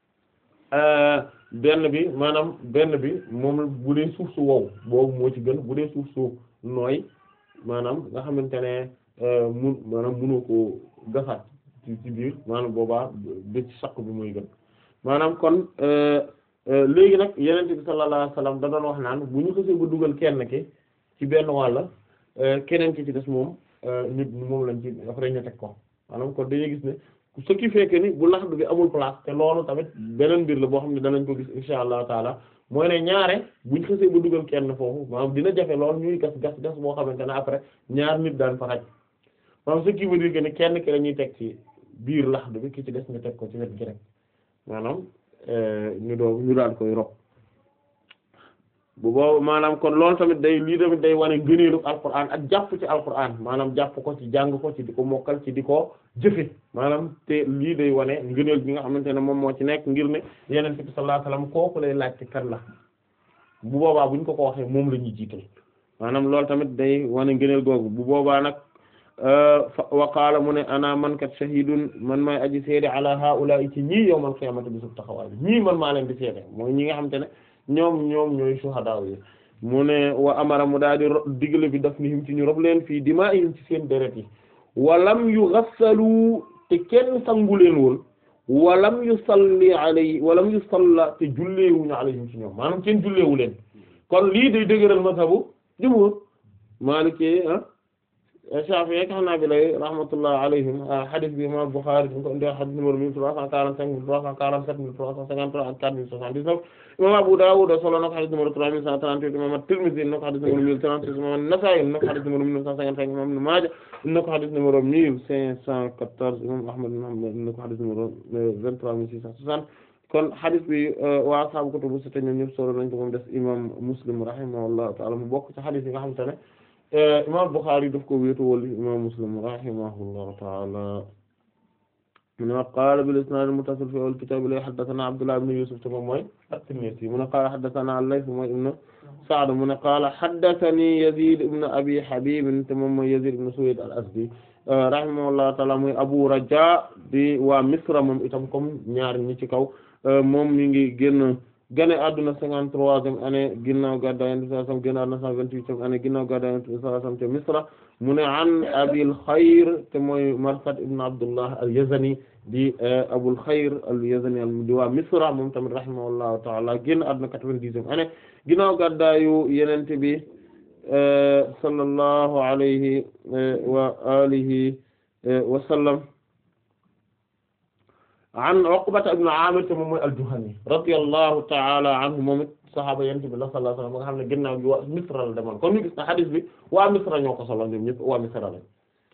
benn bi maanaam benn bi moom bu dee suuf su wow boobu moo ci gën bu dee suuf su nooy maanaam nga xamante ne mun maanaam mënoo ko gasaat ci ci biir maanaam boobaa bi ci saq bi mooy gën maanaam kon léegi nag yenente bi sallallahu alayhi wasallam da doon wax naan bu ñu xësee ba dugal kenn ki ci benn wàlla keneen ki ci des moom nit moom lañ ci après ñu teg ko maanaam kon dañuy gis ne ce qui fait que ni bu laxdu bi amul place te loolu tamit beneen mbir la boo xam ne danañ ko gis insha allahu taala mooy ne ñaare buñ xësee ba dugal kenn foofu maanaam dina jafe lool ñuy gas gas gas boo xamante ne après ñaar nit daan fa xaj maanaam ce qui veut dire que ni kenn ki la ñuy teg ci biir laxdu bi ki ci des nga teg ko ci wet gi rek maanaam ñu doo ñu daal koy rob bu boobu maanaam kon loolu tamit day lii tamit day wane ngëneelu alquran ak jàpp ci alquran maanaam jàpp ko ci jàng ko ci di ko mokkal ci di ko jëfe maanaam te lii day wane ngëneel bi nga xamante ne moom moo ci nekk ngir ne yeneen bi sallallahu alayhi wasallam kooku lay laajte kan la bu boobaa buñ ko ko waxee moom la ñuy jiital maanaam loolu tamit day wane ngëneel googu bu boobaa nag wa qaala mu ne ana man kat shahidun man maay aji seede ala haula'i ci ñii yawmal qiyamati bi sub taxawaay bi ñii man maa leen di seede mooy ñi nga xamante ne ñoom ñoom ñooy shuhada yi mu ne wa amara mu daal di digle bi daf ni him ci ñu rob leen fii dimaa'ihim ci seen deret yi walam yughassalu te kenn sangu leen woon walam yusalli alayhi walam yusalla te julleewuñu alayhim ci ñoom maanaam kenn julleewu leen kon lii day dëgëral mazhabu jumhur Maliki ah Shafi'i ak Hanabila rahmatullah alayhim hadith bi imam Bukhari ñu ko indi hadith numéro mille trois cent quarante-cinq mille trois cent quarante-sept mille trois cent cinquante-trois ak quatre mille soixante-dix-neuf imam Abu Dawud solo na ko hadith numéro trois mille cent trente-huit imam At-Tirmidhi na ko hadith numéro mille trente-six imam An-Nasa'i na ko hadith numéro mille neuf cent cinquante-cinq imam Ibn Maaja na ko hadith numéro mille cinq cent quatorze imam Ahmad ibn Hanbal na ko hadith numéro vingt-trois mille six cent soixante kon hadith bi waa ashaabu kutubu sitta ñoom ñëpp solo nañ ko moom des imam Muslim rahimahullahu ta'ala mu bokk ci hadith yi nga xamante ne imam Bukhari daf ko wéetu wala imam Muslim rahimahullahu ta'ala mu ne qaala bil isnaad al-muttasil fi al-kitaab li haddathana Abdullah ibn Yusuf te moom mooy at-Tinnisi mu ne qaala haddathana al-Layth mooy ibn Sa'd mu ne qaala haddathani Yazid ibn Abi Habib te moom mooy Yazid ibn Suwayd al-Asdi rahimahullahu ta'ala mooy Abu Raja di waa Misra moom itam comme ñaar ñi ci kaw moom mi ngi génn gane adduna cinquante-troisième année ginnaaw gàddaay Yonent bi sallallahu alayhi wasallam génn adduna cent vingt-huitième année ginnaaw gàddaay Yonent bi sallallahu alayhi wasallam ca Misra mu ne an Abil Khayr te mooy Marsad ibn Abdullah al-Yazani di Abul Khayr al-Yazani di waa Misra moom tamit rahimahullahu ta'ala génn adduna quatre-vingt-dixième année ginnaaw gàddaayu Yonent bi sallallahu alayhi wa alihi wa sallam an Uqbata ibn Amir te moom mooy al-Juhani radiyallahu ta'ala anhu moom it sahaaba Yonent bi sallallahu alayhi wa sallam nga xam ne ginnaaw gi waa Misra la demoon kon ñu gis na hadith bi waa Misra ñoo ko solo ñoom ñëpp waa Misra lañ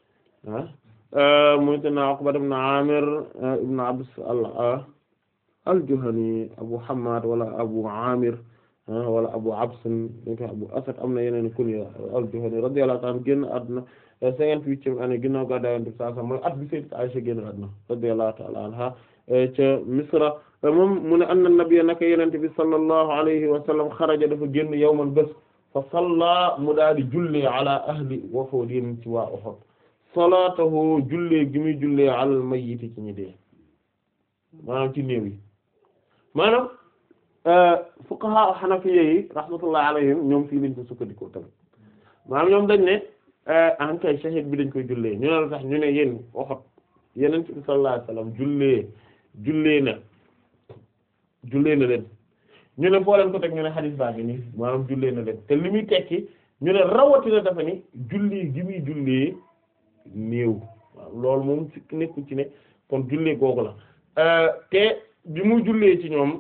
ah muy te na Uqbata ibn Amir ibn Abs al-Juhani Abu Hammad wala Abu Amir wala Abu Abs Abu Asad am na yeneen kunya al-Juhani radiyallahu ta'ala génn àdduna cinquante-huitième année ginnaaw gàddaay Yonent bi sallallahu alayhi wa sallam mooy at bi Sayyidat Aisha génn àdduna radiyallahu ta'ala anha ca Misra moom mu ne anna nabiyya naka Yonent bi sallallahu alayhi wa sallam xaraja dafa génn yawman bés fa salla mu daal di jullee ala ahli Wafoodin ci waa Uhud salaatahu jullee gi muy jullee alal mayyiti ci ñi dee maanaam ci néew yi maanaam fuqaha hanafiyya yi rahmatullahi alayhim ñoom fii lañ ko sukkandikoo tamit maanaam ñoom dañ ne en kay shahid bi dañ koy jullee ñu ne la tax ñu ne yéen Uhud Yonent bi sallallahu alayhi wasallam jullee jullee na jullee na leen ñu ne foo leen ko teg ñu ne hadith baa ngi nii maanaam jullee na leen te li muy tekki ñu ne rawatina dafa ni julli gi muy jullee néew waaw loolu moom ci nekku ci ne kon jullee googu la te bi muy jullee ci ñoom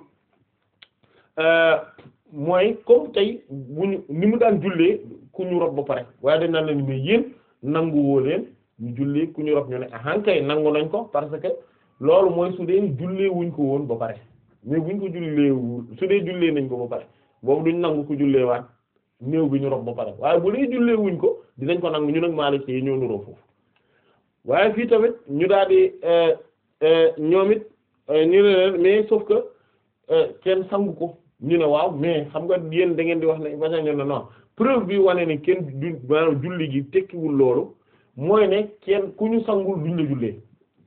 mooy comme tey bu ñu ni mu daan jullee ku ñu rob ba pare waaye dañ naan leen mais yéen nangu woo leen ñu jullee ku ñu rob ñu ne ahan kay nangu nañ ko parce que loolu mooy su dee jullee wuñ ko woon ba pare mais buñ ko jullee su dee jullee nañ ko ba pare boobu duñ nangu ko jullee waat néew bi ñu rob ba pare waaye bu dee jullee wuñ ko dinañ ko nangu ñu nag Maalik yi ñoo nuroo foofu waaye fii tamit ñu daal di ñoom it ñu ne leen mais sauf que kenn sangu ko ñu ne waaw mais xam nga yéen da ngeen di wax ne baña ñu ne non preuve bi wane ne kenn du maanaam julli gi tekkiwul loolu mooy ne kenn ku ñu sangul duñ la jullee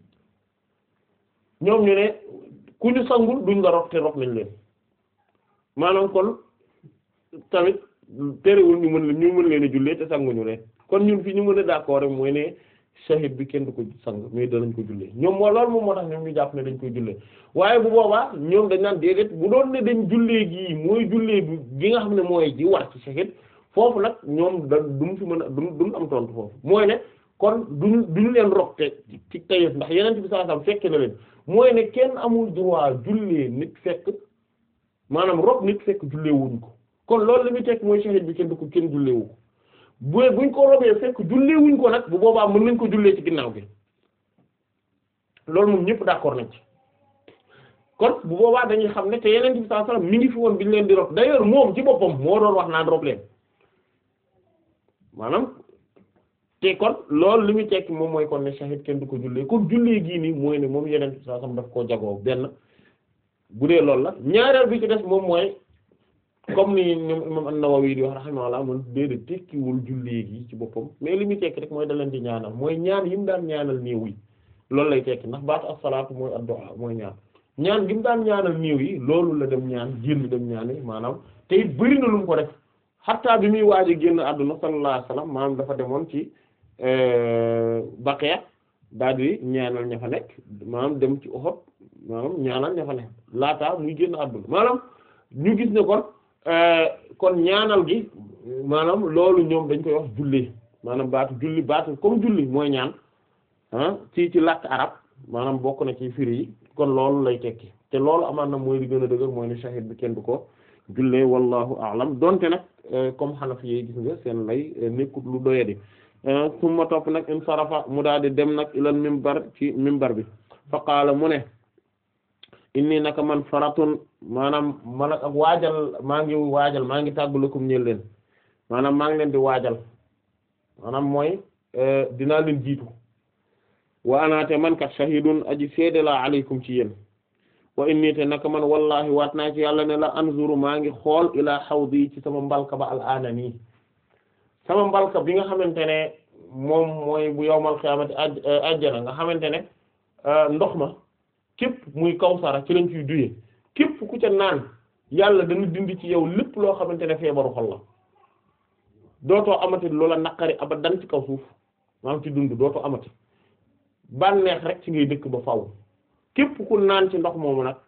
ñoom ñu ne ku ñu sangul duñ la rob te rob nañ leen maanaam kon tamit terewul ñu mën leen ñu mën leen a jullee te sanguñu leen kon ñun fi ñu mën a d'accord rek mooy ne shahid bi kenn du ko sang mais danañ ko jullee ñoom moo loolu moom moo tax ñoom ñu jàpp ne dañ koy jullee waaye bu boobaa ñoom dañ naan déedéet bu doon ne dañ jullee gii mooy jullee bi gi nga xam ne mooy ji war ci shahid foofu nag ñoom da duñ fi mën a duñ duñ am tontu foofu mooy ne kon duñu duñu leen rob te ci tayef ndax yeneen bi sallallahu alayhi wasallam fekke na leen mooy ne kenn amul droit jullee nit fekk maanaam rob nit fekk jullee wuñ ko kon loolu li muy tekk mooy shahid bi kenn du ko kenn jullee wu ko bu buñ ko robee fekk jullee wuñ ko nag bu boobaa mën nañ ko jullee ci ginnaaw bi loolu moom ñëpp d'accord nañ ci kon bu boobaa dañuy xam ne te yeneen bi sallallahu alayhi wasallam mi ngi fi woon bi ñu leen di rob d'ailleurs moom ci boppam moo doon wax naan rob leen maanaam te kon loolu li muy tekki moom mooy kon ne shahid kenn du ko jullee kon jullee gii nii mooy ne moom yeneen bi sallallahu alayhi wasallam daf koo jagoo benn bu dee loolu la ñaareel bi ci des moom mooy comme ni ñoom imam an-Nawawi di wax rahimahullah mun déedéet tekkiwul jullee gi ci boppam mais li muy tekki rek mooy da leen di ñaanal mooy ñaan yi mu daan ñaanal néew yi loolu lay tekki ndax baatu as-salaatu mooy ad-du'a mooy ñaan ñaan gi mu daan ñaanal néew yi loolu la dem ñaan génn dem ñaani maanaam te it bëri na lu mu ko def xattaa bi muy waaj a génn àdduna sallallahu alayhi wasallam maanaam dafa demoon ci Baqiya daal di ñaanal ña fa nekk maanaam dem ci Uhud maanaam ñaanal ña fa nekk laataa muy génn àdduna maanaam ñu gis ne kon kon ñaanal gi maanaam loolu ñoom dañ koy wax julli maanaam baatu julli baatu comme julli mooy ñaan ah ci ci làkk arab maanaam bokk na ci firi yi kon loolu lay tekki te loolu amaan na mooy li gën a dëgër mooy ne shahid bi kenn du ko jullee wallahu a'lam donte nag comme Hanafi yi gis nga seen lay nekkut lu doyadi summa topp nag in sarafa mu daal di dem nag ilal mimbar ci mimbar bi fa qaala mu ne inni naka man faratun maanaam man ak waajal maa ngi waajal maa ngi tàggulakum ñeel leen maanaam maa ngi leen di waajal maanaam mooy dinaa leen jiitu wa anaate man kat shahidun aji seede la alaykum ci yéen wa inni te naka man wallahi waat naa ci yàlla ne la anzuru maa ngi xool ilaa hawdi ci sama mbalka ba al aana nii sama mbalka bi nga xamante ne moom mooy bu yawmal qiyaamati ajjana nga xamante ne ndox ma képp muy kawsara ci lañ ciy duye képp ku ca naan yàlla dana dindi ci yow lépp loo xamante ne feebaru xol la dootoo amati loola naqari abadan ci kaw suuf maanaam ci dund dootoo amati bànneex rek ci ngay dëkk ba faw képp ku naan ci ndox moomu nag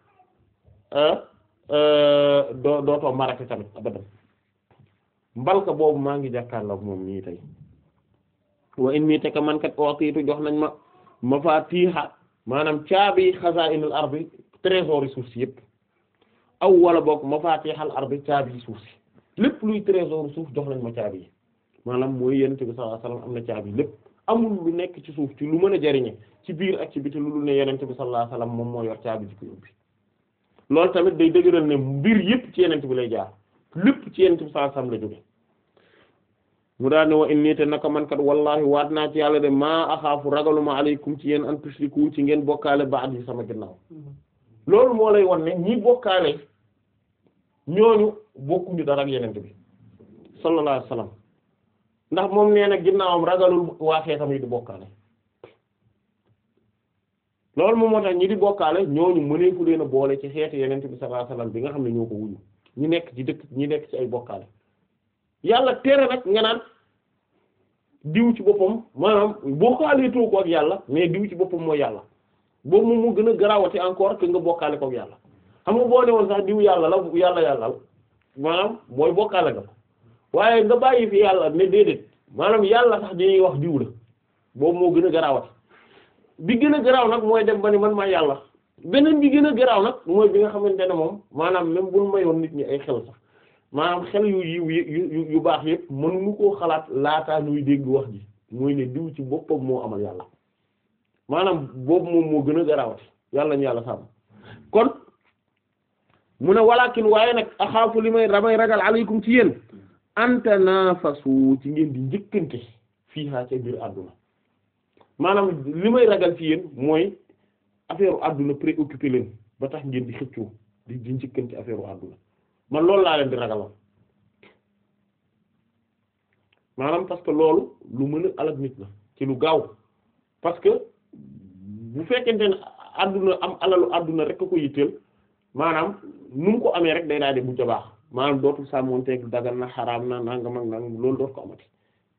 doo dootoo marati tamit abadan mbalka boobu maa ngi jàkkaarloog moom nii tey wa in mii te ka man kat ootiitu jox nañ ma mafaatiha maanaam caabi xazaa'inul ardi trésor yi suuf si yépp aw wala boog mafaatihal ardi caabi suuf si lépp luy trésor suuf jox nañ ma caabi yi maanaam mooy yonent bi sallallahu alayhi wasallam am na caabi lépp amul lu nekk ci suuf ci lu mën a jariñe ci biir ak ci biti lu dul ne yonent bi sallallahu alayhi wasallam moom moo yor caabi ji ko ubbi loolu tamit day dëgëral ne mbir yépp ci yonent bi lay jaar lépp ci yonent bi sallallahu alayhi wasallam la jóge mu daal ne wa inni te naka man kat wallahi waat naa ci yàlla de maa axaafu ragaluma aleykum ci yéen an tushriku ci ngeen bokkaale ba'd yi sama ginnaaw loolu moo lay won ne ñi bokkaale ñooñu bokkuñu dara ak yenente bi sallallahu alayhi wasallam ndax moom nee na ginnaawam ragalul waa xeetam yi di bokkaale loolu moom moo tax ñi di bokkaale ñooñu mëneefu leen a boole ci xeetu yenente bi sallallahu alayhi wasallam bi nga xam ne ñoo ko wuñu ñi nekk ci dëkk ñi nekk ci ay bokkaale yàlla tere nag nga naan diw ci boppam maanaam bokkaale too ko ak yàlla mais diw ci boppam mooy yàlla boobu moom mu gën a garawati encore que nga bokkaale ko ak yàlla xam nga boo ne woon sax diw yàlla la yàlla yàlla maanaam mooy bokkaale nga ko waaye nga bàyyi fi yàlla ne déedéet maanaam yàlla sax dañuy wax diw la boobu moo gën a garawati bi gën a garaaw nag mooy dem ba ni man maa yàlla beneen bi gën a garaaw nag mooy bi nga xamante ne moom maanaam même bul mayoon nit ñi ay xel sax maanaam xel yu yu yu yu baax yëpp mënuñu koo xalaat laataa ñuy dégg wax ji mooy ne diw ci boppam moo amal yàlla maanaam boobu moom moo gën a garawati yàlla ñu yàlla sàmm kon mu ne walakin waaye nag axaafu li may ramay ragal aleykum ci yéen anta nafasu ci ngeen di njëkkante fii haa ca biir àdduna maanaam li may ragal ci yéen mooy affaire u àdduna préoccupé leen ba tax ngeen di xëccoo di di njëkkante affaire u àdduna man loolu laa leen di ragalal maanaam parce que loolu lu mën a alal nit la ci lu gaaw parce que bu fekkente ne àdduna am alalu àdduna rek a ko yitteel maanaam nu mu ko amee rek day daal di mujj a baax maanaam dootul sàmmonteeg dagan na xaraam na nangam ak nangam loolu dootu ko amati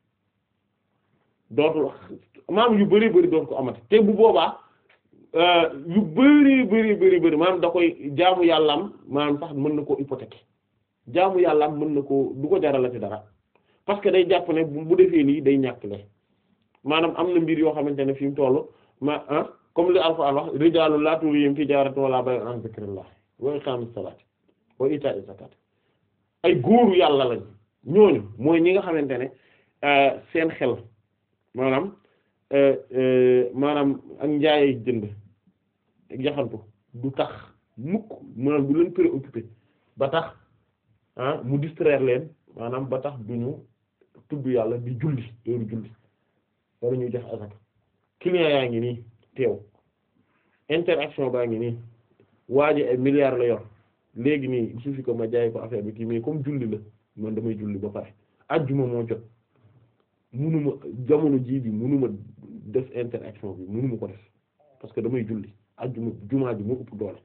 dootul maanaam yu bari bari dootu ko amati te bu boobaa yu bari bari bari bari maanaam da koy jaamu yàllaam maanaam sax mën na koo hypothéquer jaamu yàllaam mën na koo du ko jaralati dara parce que day jàpp ne bu defee lii day ñàkk le maanaam am na mbir yoo xamante ne fi mu toll ma ah comme li Alxuraan wax rijaalun laa tulhiihim tijaaratun wa laa bay'un an zikrillah wa iqaamis salaati wa iitaa'iz zakaati ay góoru yàlla lañ ñooñu mooy ñi nga xamante ne seen xel maanaam maanaam ak njaay jënd ak yaxantu du tax mukk maanaam du leen préoccupé ba tax ah mu distraire leen maanaam ba tax duñu tudd yàlla di julli heure julli wala ñuy def azaka client yaa ngi nii teew interaction baa ngi nii waa ji ay milliards la yor léegi nii il suffit que ma jaay ko affaire bi kii mais comme julli la man damay julli ba pare ajjuma moo jot munuma jamono jii bi munuma def interaction bi munuma ko def parce que damay julli ajjuma jumaa ji moo ëpp doole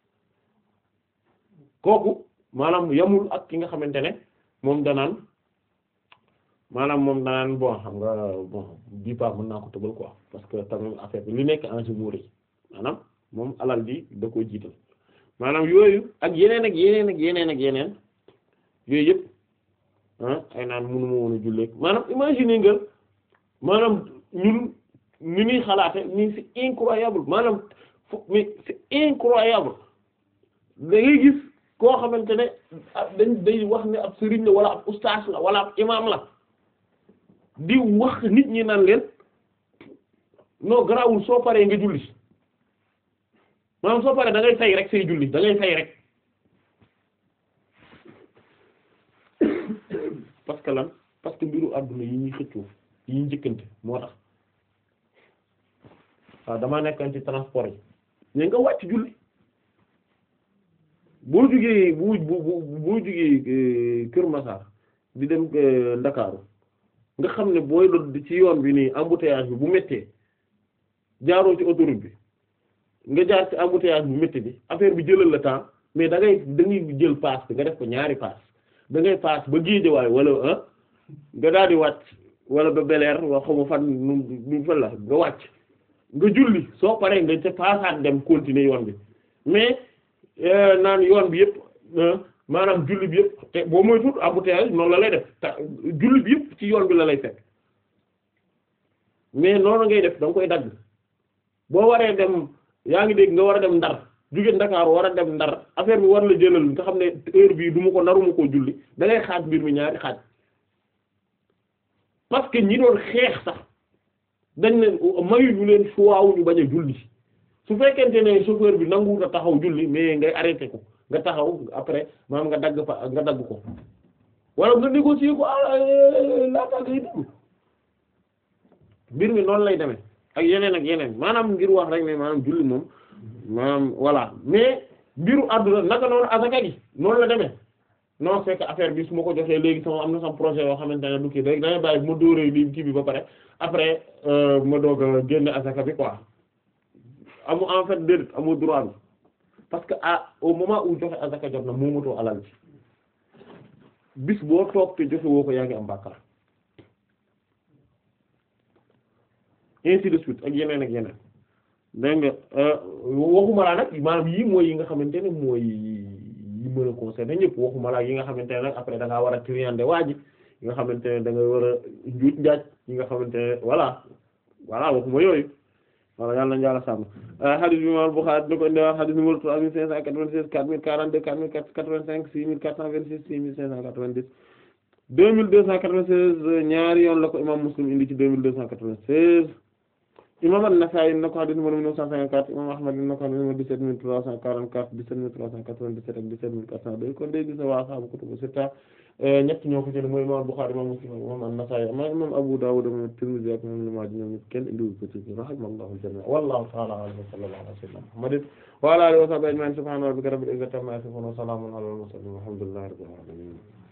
kooku maanaam yamul ak ki nga xamante ne moom danaan maanaam moom danaan bon xam nga bon bii pas mën naa ko tëbal quoi parce que tamit affaire bi li nekk en jeu moo maanaam moom alal ji da koo jiital maanaam yooyu ak yeneen ak yeneen ak yeneen ak yeneen yooyu yëpp ah ay naan mënuma woon a jullee maanaam imaginer nga maanaam ñun ni ñuy xalaate ni c'est incroyable maanaam fu mais c'est incroyable da ngay gis koo xamante ne dañ day wax ne ab sëriñ la wala ab ustaas la wala ab imaam la di wax nit ñi naan leen non garaawul soo paree nga julli maanaam soo paree da ngay fay rek say julli da ngay fay rek parce que lan parce que mbiru àdduna yi ñuy xëccoo yi ñuy njëkkante moo tax waaw damaa nekkoon ci transport yi mais nga wàcc julli boo jugee bu bu bu boo jugee Kër Massar di dem Ndakaaru nga xam ne booy doon ci yoon bi nii embouteillage bi bu méttee jaaroo ci autoroute bi nga jaar ci embouteillage bu métti bi affaire bi jëlal la temps mais da ngay da ngay jël paas bi nga def ko ñaari paas da ngay paas ba géejawaay wala ah nga daal di wàcc wala ba beleer wa xamu fan nu nu fan la nga wàcc nga julli soo paree nga ca paasaat dem continuer yoon bi mais naan yoon bi yëpp maanaam julli bi yëpp te boo moytuwul embouteillage noonu la lay def te julli bi yëpp ci yoon bi la lay fekk mais noonu ngay def da nga koy dagg boo waree dem yaa ngi dégg nga war a dem ndar jóge Ndakaar war a dem ndar affaire bi war la jëlal nga xam ne heure bii du ma ko naruma koo julli da ngay xaaj mbir mi ñaari xaaj parce que ñi doon xeex sax dañ ne mayu ñu leen choix wu ñu bañ a julli su fekkente ne chauffeur bi nanguwut a taxaw julli mais ngay arrêté ko nga taxaw après maanaam nga dagg fa nga dagg ko wala nga négocier ko laata ngay dem mbir mi noonu lay demee ak yeneen ak yeneen maanaam ngir wax rek ne maanaam julli moom maanaam voilà mais mbiru àdduna naka noonu asaka gi noonu la demee non c'est que affaire bi su ma ko joxee léegi sama am na sama projet yoo xamante ne du kii rek dangay bàyyi ma dóoree lii kii bi ba pare après ma doog a génne asaka bi quoi amu en fait déedéet amu droit bi parce que ah au moment où joxe asaka jot na moomatoo alal ci bis boo toog te joxe woo ko yaa ngi am bàkkaar ainsi de suite ak yeneen ak yeneen dégg nga waxuma laa nag maanaam yii mooy yi nga xamante ne mooy yi mën a concerner ñëpp waxuma laa yi nga xamante ne nag après da ngaa war a triander waa ji yi nga xamante ne da nga war a njuuj njaaj yi nga xamante ne voilà voilà waxuma yooyu voilà yàlla na yàlla sàmm hadith bi imam Bukhari dina ko indi wax hadith numéro trois mille cinq cent quatre-vingt-seize quatre mille quarante-deux quatre mille quatre-vingt-cinq six mille quatre cent vingt-six six mille cinq cent quatre-vingt-dix deux mille deux cent quatre-vingt-seize ñaari yoon la ko imam Muslim indi ci deux mille deux cent quatre-vingt-seize imam An-Nasa'i na ko hadith numéro mille neuf cent cinquante-quatre imam Ahmad na ko hadith numéro dix-sept mille trois cent quarante-quatre dix-sept mille trois cent quatre-vingt-dix-sept ak dix-sept mille quatre cent deux kon day gis na waa sahaabu kutubu sitta ñett ñoo ko jël mooy imam Bukhari imam Muslim imam An-Nasa'i ama imam Abu Dawud imam Tirmidhi ak imam Ibn Maaja ñoom ñëpp kenn indiwu ko ci rahimallahu jamii'an wallahu ta'ala a'lam wa sallallahu ala sayyidina Muhammadin wa ala alihi wa sahbihi ajma'in subhana rabbika rabbil izzati amma yasifun wa salamun ala al mursalin walhamdulillahi rabbil alamin